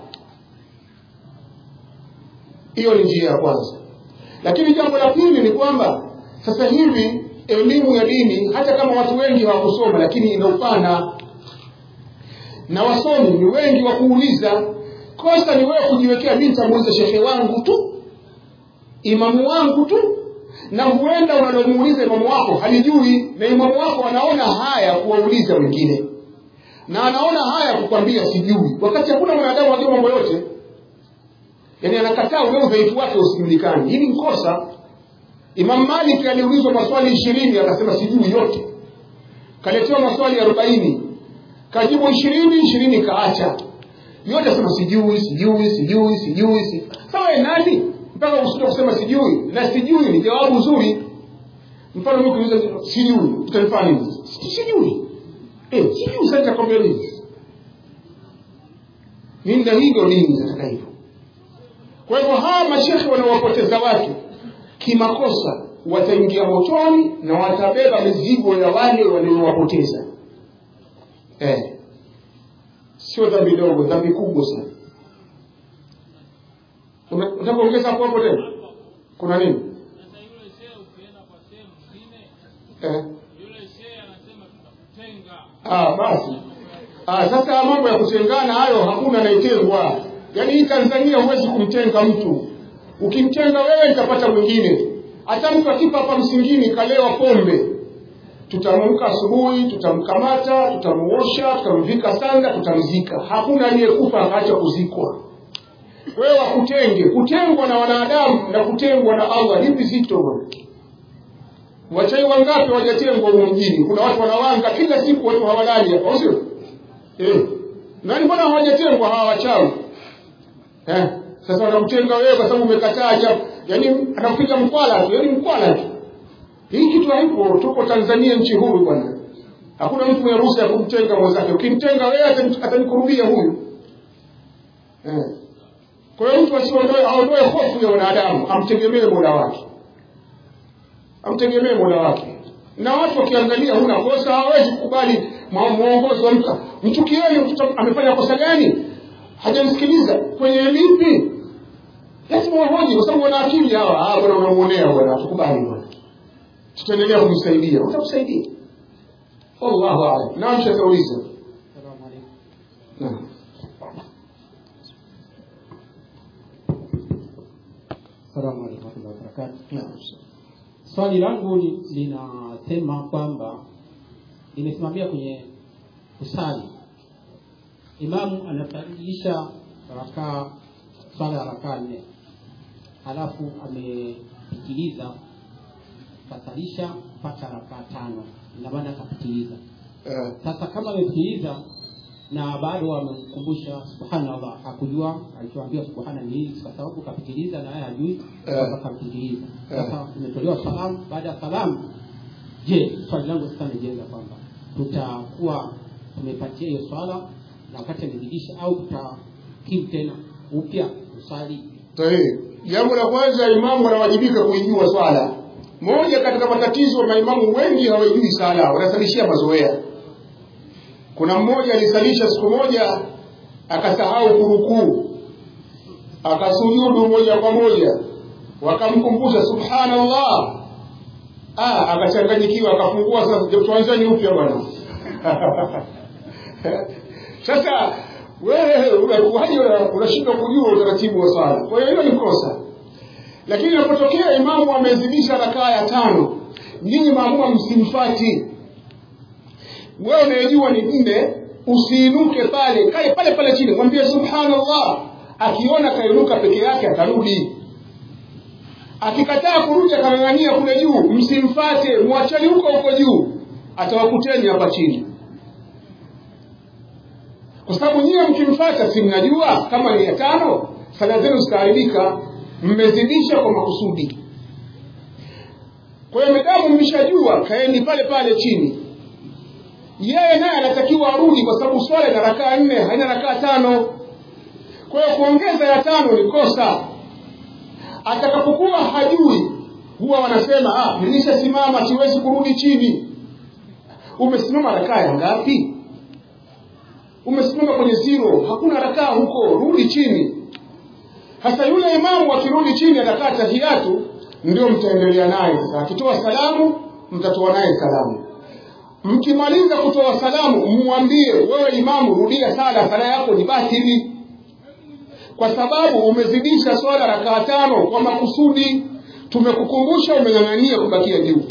hiyo ni njia ya kwanza lakini jambo la pili ni kwamba sasa hivi elimu ya dini hata kama watu wengi hawakusoma lakini ina upana na wasomi ni wengi wa kuuliza kosa ni wewe kujiwekea mi nitamuuliza shekhe wangu tu imamu wangu tu na huenda unalomuuliza imamu wako halijui na imamu wako anaona haya kuwauliza wengine na anaona haya kukwambia sijui wakati hakuna mwanadamu ajua mambo yote yaani anakataa ule udhaifu wake usijulikani hili ni kosa imam malik aliulizwa maswali ishirini akasema sijui yote kaletewa maswali arobaini kajibu ishirini ishirini kaacha yote asema sijui sijui sijui sijui si sawa nani mpaka usito kusema sijui na sijui ni jawabu zuri mfano mimi kuuliza sijui utanifanya nini sijui eh sijui sasa nitakwambia nini mimi ndio hivyo dini nataka hivyo kwa hivyo hawa mashekhe wanawapoteza watu kimakosa wataingia motoni na watabeba mizigo ya wale waliowapoteza eh. sio dhambi dogo dhambi kubwa sana Una- unataka kuongeza hapo hapo tena kuna nini Sasa yule shehe ukienda kwa shehe mwingine, eh. yule shehe anasema tutakutenga. Ah, basi ah, sasa mambo ya kutengana hayo hakuna anayetengwa yaani hii tanzania huwezi kumtenga mtu ukimtenga wewe nitapata mwingine hata mtu akipa hapa msingini kalewa pombe tutamamka asubuhi tutamkamata tutamuosha tutamvika sanda tutamzika hakuna aliyekufa akaacha kuzikwa wewe wakutenge kutengwa na wanadamu na kutengwa na allah lipi zito bwana wachai wangapi wajatengwa humu mjini kuna watu wanawanga kila siku watu hawalali hapa au sio eh. nani mbona hawajatengwa hawa wachawi eh. sasa wanamtenga wewe kwa sababu umekataa jambo yaani anakupiga mkwala tu yaani mkwala tu hii kitu haipo tuko tanzania nchi huru bwana hakuna mtu mwenye ruhusa ya kumtenga mwenzake ukimtenga wewe atani- atanikurubia huyu eh. kwa hiyo mtu asiondoe aondoe hofu ya wanadamu amtegemee mola wake amtegemee mola wake na watu wakiangalia huna kosa hawezi kukubali mwa- mwongozo wa mtu mchukieni mtoto amefanya kosa gani hajamsikiliza kwenye lipi lazima wahoji kwa sababu wana akili hawa ah bwana unamuonea bwana tukubali bwana tutaendelea kumsaidia utakusaidia wallahu a'lam naam shakauliza naam Salamu alaykum wa rahmatullahi wa barakatuh. naam Swali langu ni- linasema kwamba limesimamia kwenye kusali, imamu anasalisha rakaa swala ya rakaa nne, halafu amepitiliza kasalisha mpaka rakaa tano, ina maana akapitiliza. eh, Sasa kama amepitiliza na bado amemkumbusha subhanallah, hakujua alichoambiwa subhana ni nini, kwa sababu kapitiliza na yeye hajui Eh. kwamba kapitiliza. Eh. Sasa imetolewa salamu. Baada ya salamu, je, swali langu sasa nijenga kwamba tutakuwa tumepatia hiyo swala na wakati amezidisha, au tutakimu tena upya kusali? sahihi jambo la kwanza imamu anawajibika kuijua swala moja katika matatizo maimamu wengi hawaijui sala wanasalishia mazoea kuna mmoja alisalisha siku moja akasahau kurukuu akasujudu moja kwa moja wakamkumbusha subhanallah ah, akachanganyikiwa akafungua sasa tuanzeni upya bwana sasa wewe unakuwaje una- unashindwa kujua utaratibu wa swala kwa hiyo hilo ni kosa lakini inapotokea imamu amezidisha rakaa ya tano nyinyi maamuma msimfati wewe unayejua ni nne usiinuke pale kae pale pale chini mwambie subhanallah akiona kainuka peke yake atarudi akikataa kurudi akang'ang'ania kule juu msimfate mwachani huko huko juu atawakuteni hapa chini kwa sababu nyiwe mkimfata si mnajua kama ni ya tano sala zenu zitaharibika mmezidisha kwa makusudi kwa hiyo medamu mmeshajua kaeni pale pale chini yeye naye anatakiwa arudi kwa sababu swala ina rakaa nne haina rakaa tano kwa hiyo kuongeza ya tano ni kosa atakapokuwa hajui huwa wanasema ah, nilishasimama siwezi kurudi chini umesimama rakaa ya ngapi umesimama kwenye zero hakuna rakaa huko rudi chini hasa yule imamu akirudi chini atakaa tahiyatu ndio mtaendelea naye sasa akitoa salamu mtatoa naye salamu mkimaliza kutoa salamu mwambie wewe imamu rudia sala sala yako ni batili kwa sababu umezidisha swala rakaa tano kwa makusudi tumekukumbusha umeng'ang'ania kubakia juu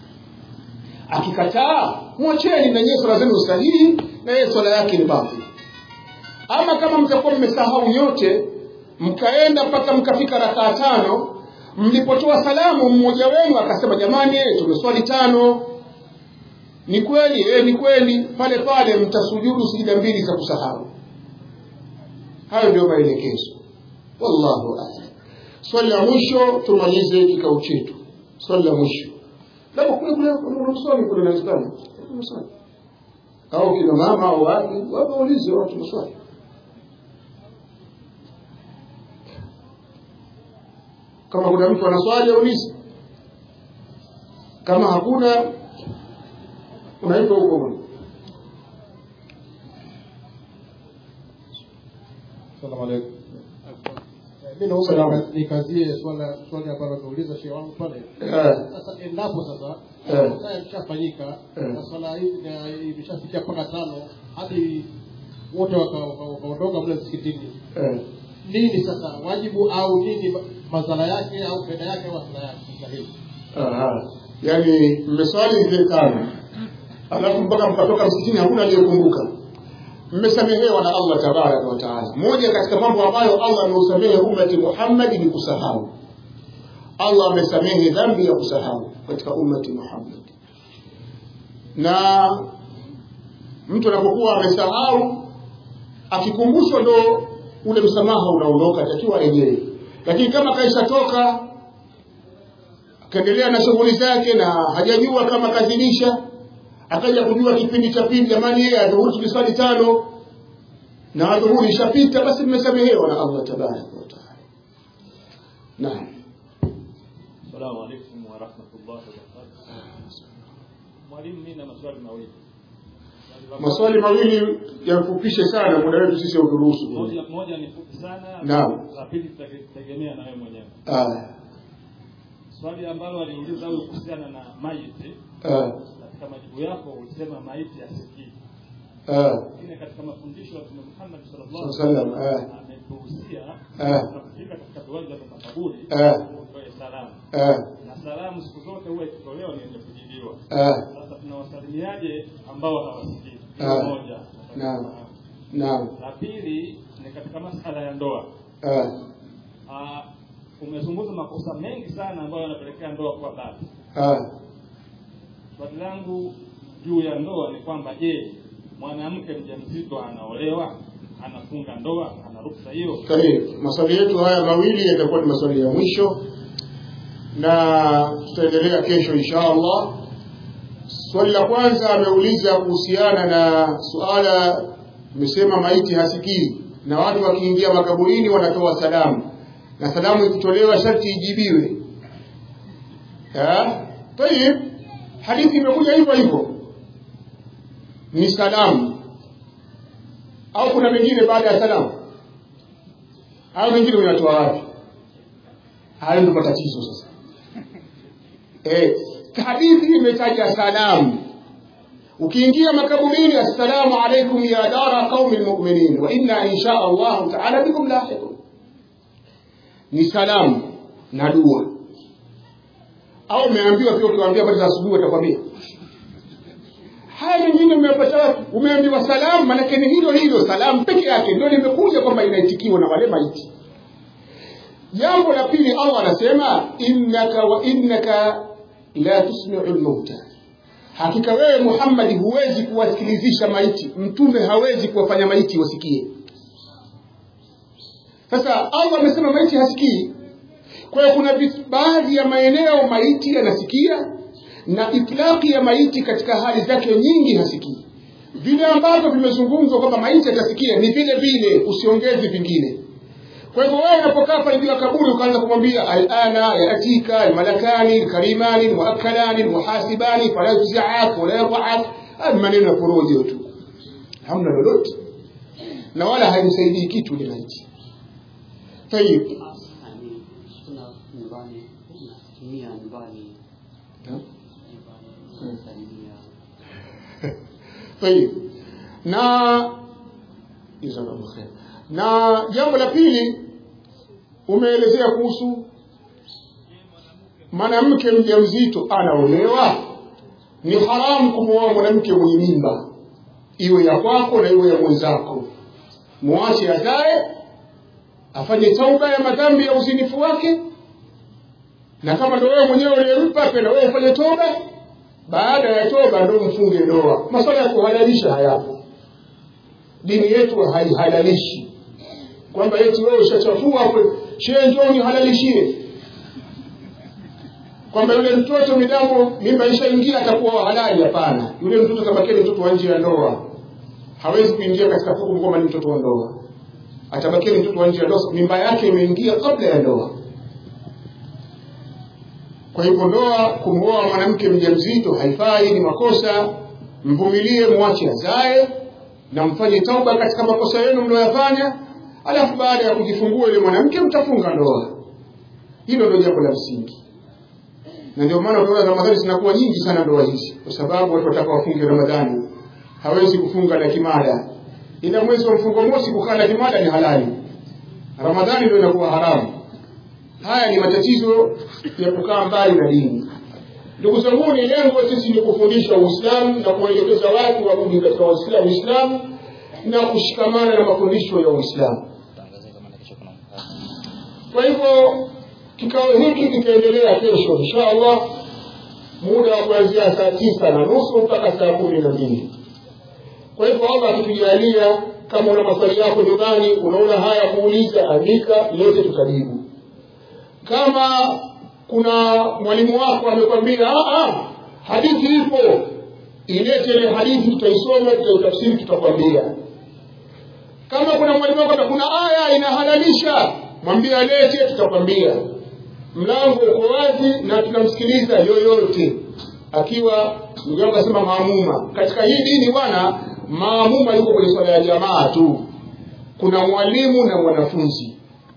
akikataa mwacheni na nyie swala zenu sahihi na yeye swala yake ni batili ama kama mtakuwa mmesahau nyote mkaenda mpaka mkafika rakaa tano mlipotoa salamu mmoja wenu akasema jamani eh, tumeswali tano ni kweli eh, ni kweli pale pale mtasujudu sijida mbili za kusahau hayo ndio maelekezo wallahu a'lam swali la mwisho tumalize kikao chetu swali la mwisho labda kule kule kuna swali kule nawezekana kuna swali au kina mama au wapi wapo waulize watu maswali kama kuna mtu ana swali aulize kama hakuna unaitwa huko Salamu alaikum. Mi naomba nikazie swala swali ambalo ameuliza shehe wangu pale. Eh, Sasa endapo sasa Eh. sasa imeshafanyika Eh. na swala hii na imeshafikia mpaka tano hadi wote waka- waka- wakaondoka mle msikitini, eh. nini sasa wajibu au nini ma- madhara yake au faida yake au hasara yake katika hili? Aha. yaani mmeswali zile tano alafu mpaka mkatoka msikitini hakuna aliyekumbuka mmesamehewa na allah tabaraka wa taala moja katika mambo ambayo allah ameusamehe ummati muhammadi ni kusahau allah amesamehe dhambi ya kusahau katika ummati muhammad na mtu anapokuwa amesahau akikumbushwa ndo ule msamaha unaondoka takiwa arejee lakini kama kaishatoka akaendelea na shughuli zake na hajajua kama kazidisha akaja kujua kipindi cha pili jamani yeye adhuhuri tuliswali tano na adhuhuri ishapita basi mmesamehewa na allah tabaraka wataala naam Assalamu alaikum warahmatullahi wabarakatuh. Mwalimu, mimi na maswali mawili. Swali la maswali mawili yafupishe sana muda wetu sisi hauturuhusu moja, moja ni fupi sana, Naam. la pili tutategemea na wewe mwenyewe. Ah, Swali ambalo aliuliza huyo kuhusiana na maiti, ah, katika majibu yako ulisema maiti hasikii, ah, lakini katika mafundisho ya Mtume Muhammad sallallahu Sallam, alaihi wasallam eh. ametuhusia Eh. tunapofika katika viwanja vya makaburi Eh. tutoe salamu, ah, na salamu siku zote huwa ikitolewa ni yenye kujibiwa. ah, Sasa tunawasalimiaje ambao hawasikii? Ah. Hilo moja. Naam. naam La pili ni katika masala ya ndoa. ah, Ah, umezungumza makosa mengi sana ambayo yanapelekea ndoa kuwa bado. ah, Swali langu juu ya ndoa ni kwamba je, mwanamke mjamzito anaolewa, anafunga ndoa, ana ruksa hiyo? Karibu. Maswali yetu haya mawili yatakuwa ni maswali ya mwisho na tutaendelea kesho insha Allah. Swali la kwanza ameuliza kuhusiana na suala, tumesema maiti hasikii na watu wakiingia makaburini wanatoa salamu, na salamu ikitolewa sharti ijibiwe. Eh? Tayib, hadithi imekuja hivyo hivyo, ni salamu au kuna mengine baada ya salamu? Hayo mengine unatoa wapi? Hayo ndio matatizo sasa. Eh, hadithi imetaja salamu. Ukiingia makaburini, assalamu alaikum ya dara qaumi lmuminin wa inna insha Allahu taala bikum lahiqun. Ni salamu na dua. Au umeambiwa pia, ukiwaambia habari za asubuhi watakwambia haya mengine umeyapata wapi? Umeambiwa salamu, maanake ni hilo hilo salamu peke yake ndio limekuja kwamba inaitikiwa na wale maiti. Jambo la pili, Allah anasema innaka wa innaka la tusmiu lmauta, hakika wewe Muhammadi huwezi kuwasikilizisha maiti, mtume hawezi kuwafanya maiti wasikie. Sasa Allah amesema maiti hasikii. Kwa hiyo kuna vit- baadhi ya maeneo maiti yanasikia na itlaqi ya maiti katika hali zake nyingi hasikii. Vile ambavyo vimezungumzwa kwamba maiti atasikia ni vile vile, usiongezi vingine. Kwa hivyo wewe unapokaa pale juu ya kaburi ukaanza kumwambia alana yatika almalakani alkarimani almuakkalani almuhasibani fala yujzi'ak wala yarfa'ak, haya ni maneno ya porojo tu, hamna lolote na wala haimsaidii kitu ile maiti. Tayib, yani tuna nyumbani natumia nyumbani nyumbani nasalimia Tayib. Na jazakallahu khair. Na jambo la pili umeelezea kuhusu mwanamke mjamzito anaolewa, ni haramu kumwoa mwanamke mwenye mimba, iwe ya kwako na iwe ya mwenzako. Mwache azae, afanye tauba ya madhambi ya uzinifu wake, na kama ndo wewe mwenyewe uliyempa, penda wewe ufanye toba, baada ya toba ndo mfunge ndoa. Masuala ya kuhalalisha hayapo, dini yetu haihalalishi kwamba eti wewe ushachafua hapo, shehe njoo nihalalishie, kwamba yule mtoto midamu mimba ishaingia atakuwa halali. Hapana, yule mtoto tabakia ni mtoto wa nje ya ndoa, hawezi kuingia katika hukumu kwamba ni mtoto wa ndoa, atabakia ni mtoto wa nje ya ndoa. Mimba yake imeingia kabla ya ndoa. kwa hivyo ndoa kumwoa mwanamke mjamzito haifai ni makosa mvumilie mwache azae na mfanye tauba katika makosa yenu mnayoyafanya alafu baada ya kujifungua yule mwanamke mtafunga ndoa hilo ndio jambo la msingi na ndio maana unaona ramadhani zinakuwa nyingi sana ndoa hizi kwa sababu watu wataka wafunge ramadhani hawezi kufunga na kimada ila mwezi wa mfungo mosi kukaa na kimada ni halali ramadhani ndio inakuwa haramu haya ni matatizo ya kukaa mbali na dini ndugu zangu ni lengo sisi ni kufundisha uislamu na kuwaelekeza watu warudi katika Uislamu- uislamu na kushikamana na mafundisho ya uislamu kwa hivyo kikao hiki kitaendelea kesho insha allah muda wa kuanzia saa tisa na nusu mpaka saa kumi na mbili kwa hivyo allah akitujalia kama una maswali yako nyumbani unaona haya kuuliza andika yote tutajibu kama kuna mwalimu wako amekwambia "Ah, ah, hadithi ipo ilete ile hadithi tutaisoma tutaitafsiri tutakwambia kama kuna mwalimu wako kuna aya inahalalisha mwambie alete tutakwambia mlango uko wazi na tunamsikiliza yoyote akiwa ndugu yangu asema maamuma katika hii dini bwana maamuma yuko kwenye swala ya jamaa tu kuna mwalimu na mwanafunzi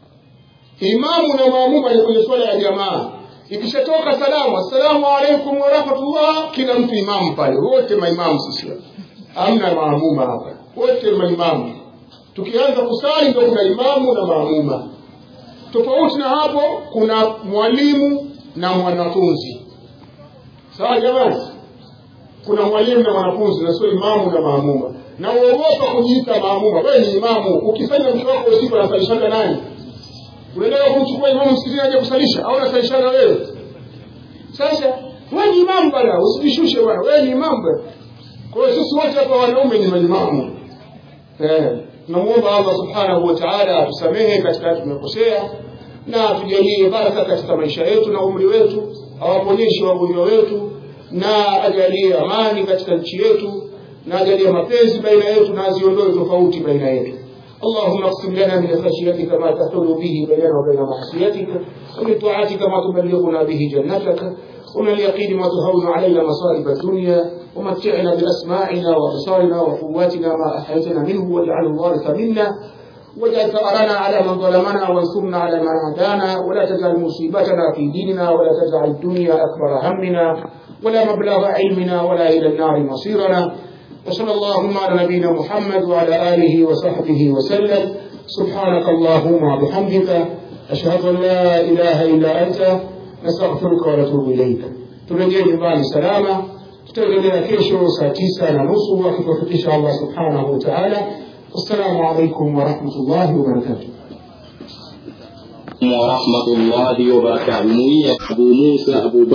imamu na maamuma ni kwenye swala ya jamaa ikishatoka salamu assalamu alaikum warahmatullah kila mtu imamu pale wote maimamu sisi hamna maamuma hapa wote maimamu tukianza kusali ndio kuna imamu na maamuma tofauti na hapo kuna mwalimu na mwanafunzi sawa jamani kuna mwalimu na mwanafunzi na sio imamu na maamuma na uogopa kujiita maamuma wewe ni imamu ukifanya mke wako usiku anasalishana nani unaendelea kumchukua imamu msikitini aje kusalisha au unasalishana wewe sasa wewe ni imamu bwana usijishushe bwana wewe ni imamu bwana kwa hiyo sisi wote hapa wanaume ni maimamu eh tunamuomba Allah subhanahu wa ta'ala atusamehe katika tumekosea na atujalie baraka katika maisha yetu na umri wetu awaponyeshe wagonjwa wetu na ajalie amani katika nchi yetu na ajalie mapenzi baina yetu na aziondoe tofauti baina yetu اللهم اقسم لنا من خشيتك ما تحول به بيننا وبين معصيتك ومن طاعتك ما تبلغنا به جنتك ومن اليقين ما تهون علينا مصائب الدنيا ومتعنا بأسماعنا وأبصارنا وقواتنا ما أحيتنا منه واجعل الوارث منا واجعل ثأرنا على من ظلمنا وانصرنا على من عادانا ولا تجعل مصيبتنا في ديننا ولا تجعل الدنيا أكبر همنا ولا مبلغ علمنا ولا إلى النار مصيرنا وصلى اللهم على نبينا محمد وعلى آله وصحبه وسلم سبحانك اللهم وبحمدك أشهد أن لا إله إلا أنت نستغفرك ونتوب إليك turejee nyumbani salama tutaendelea kesho saa tisa na nusu akitufikisha allah subhanahu wa taala wassalamu alaikum warahmatullahi wabarakatuh ورحمة الله وبركاته أبو موسى أبو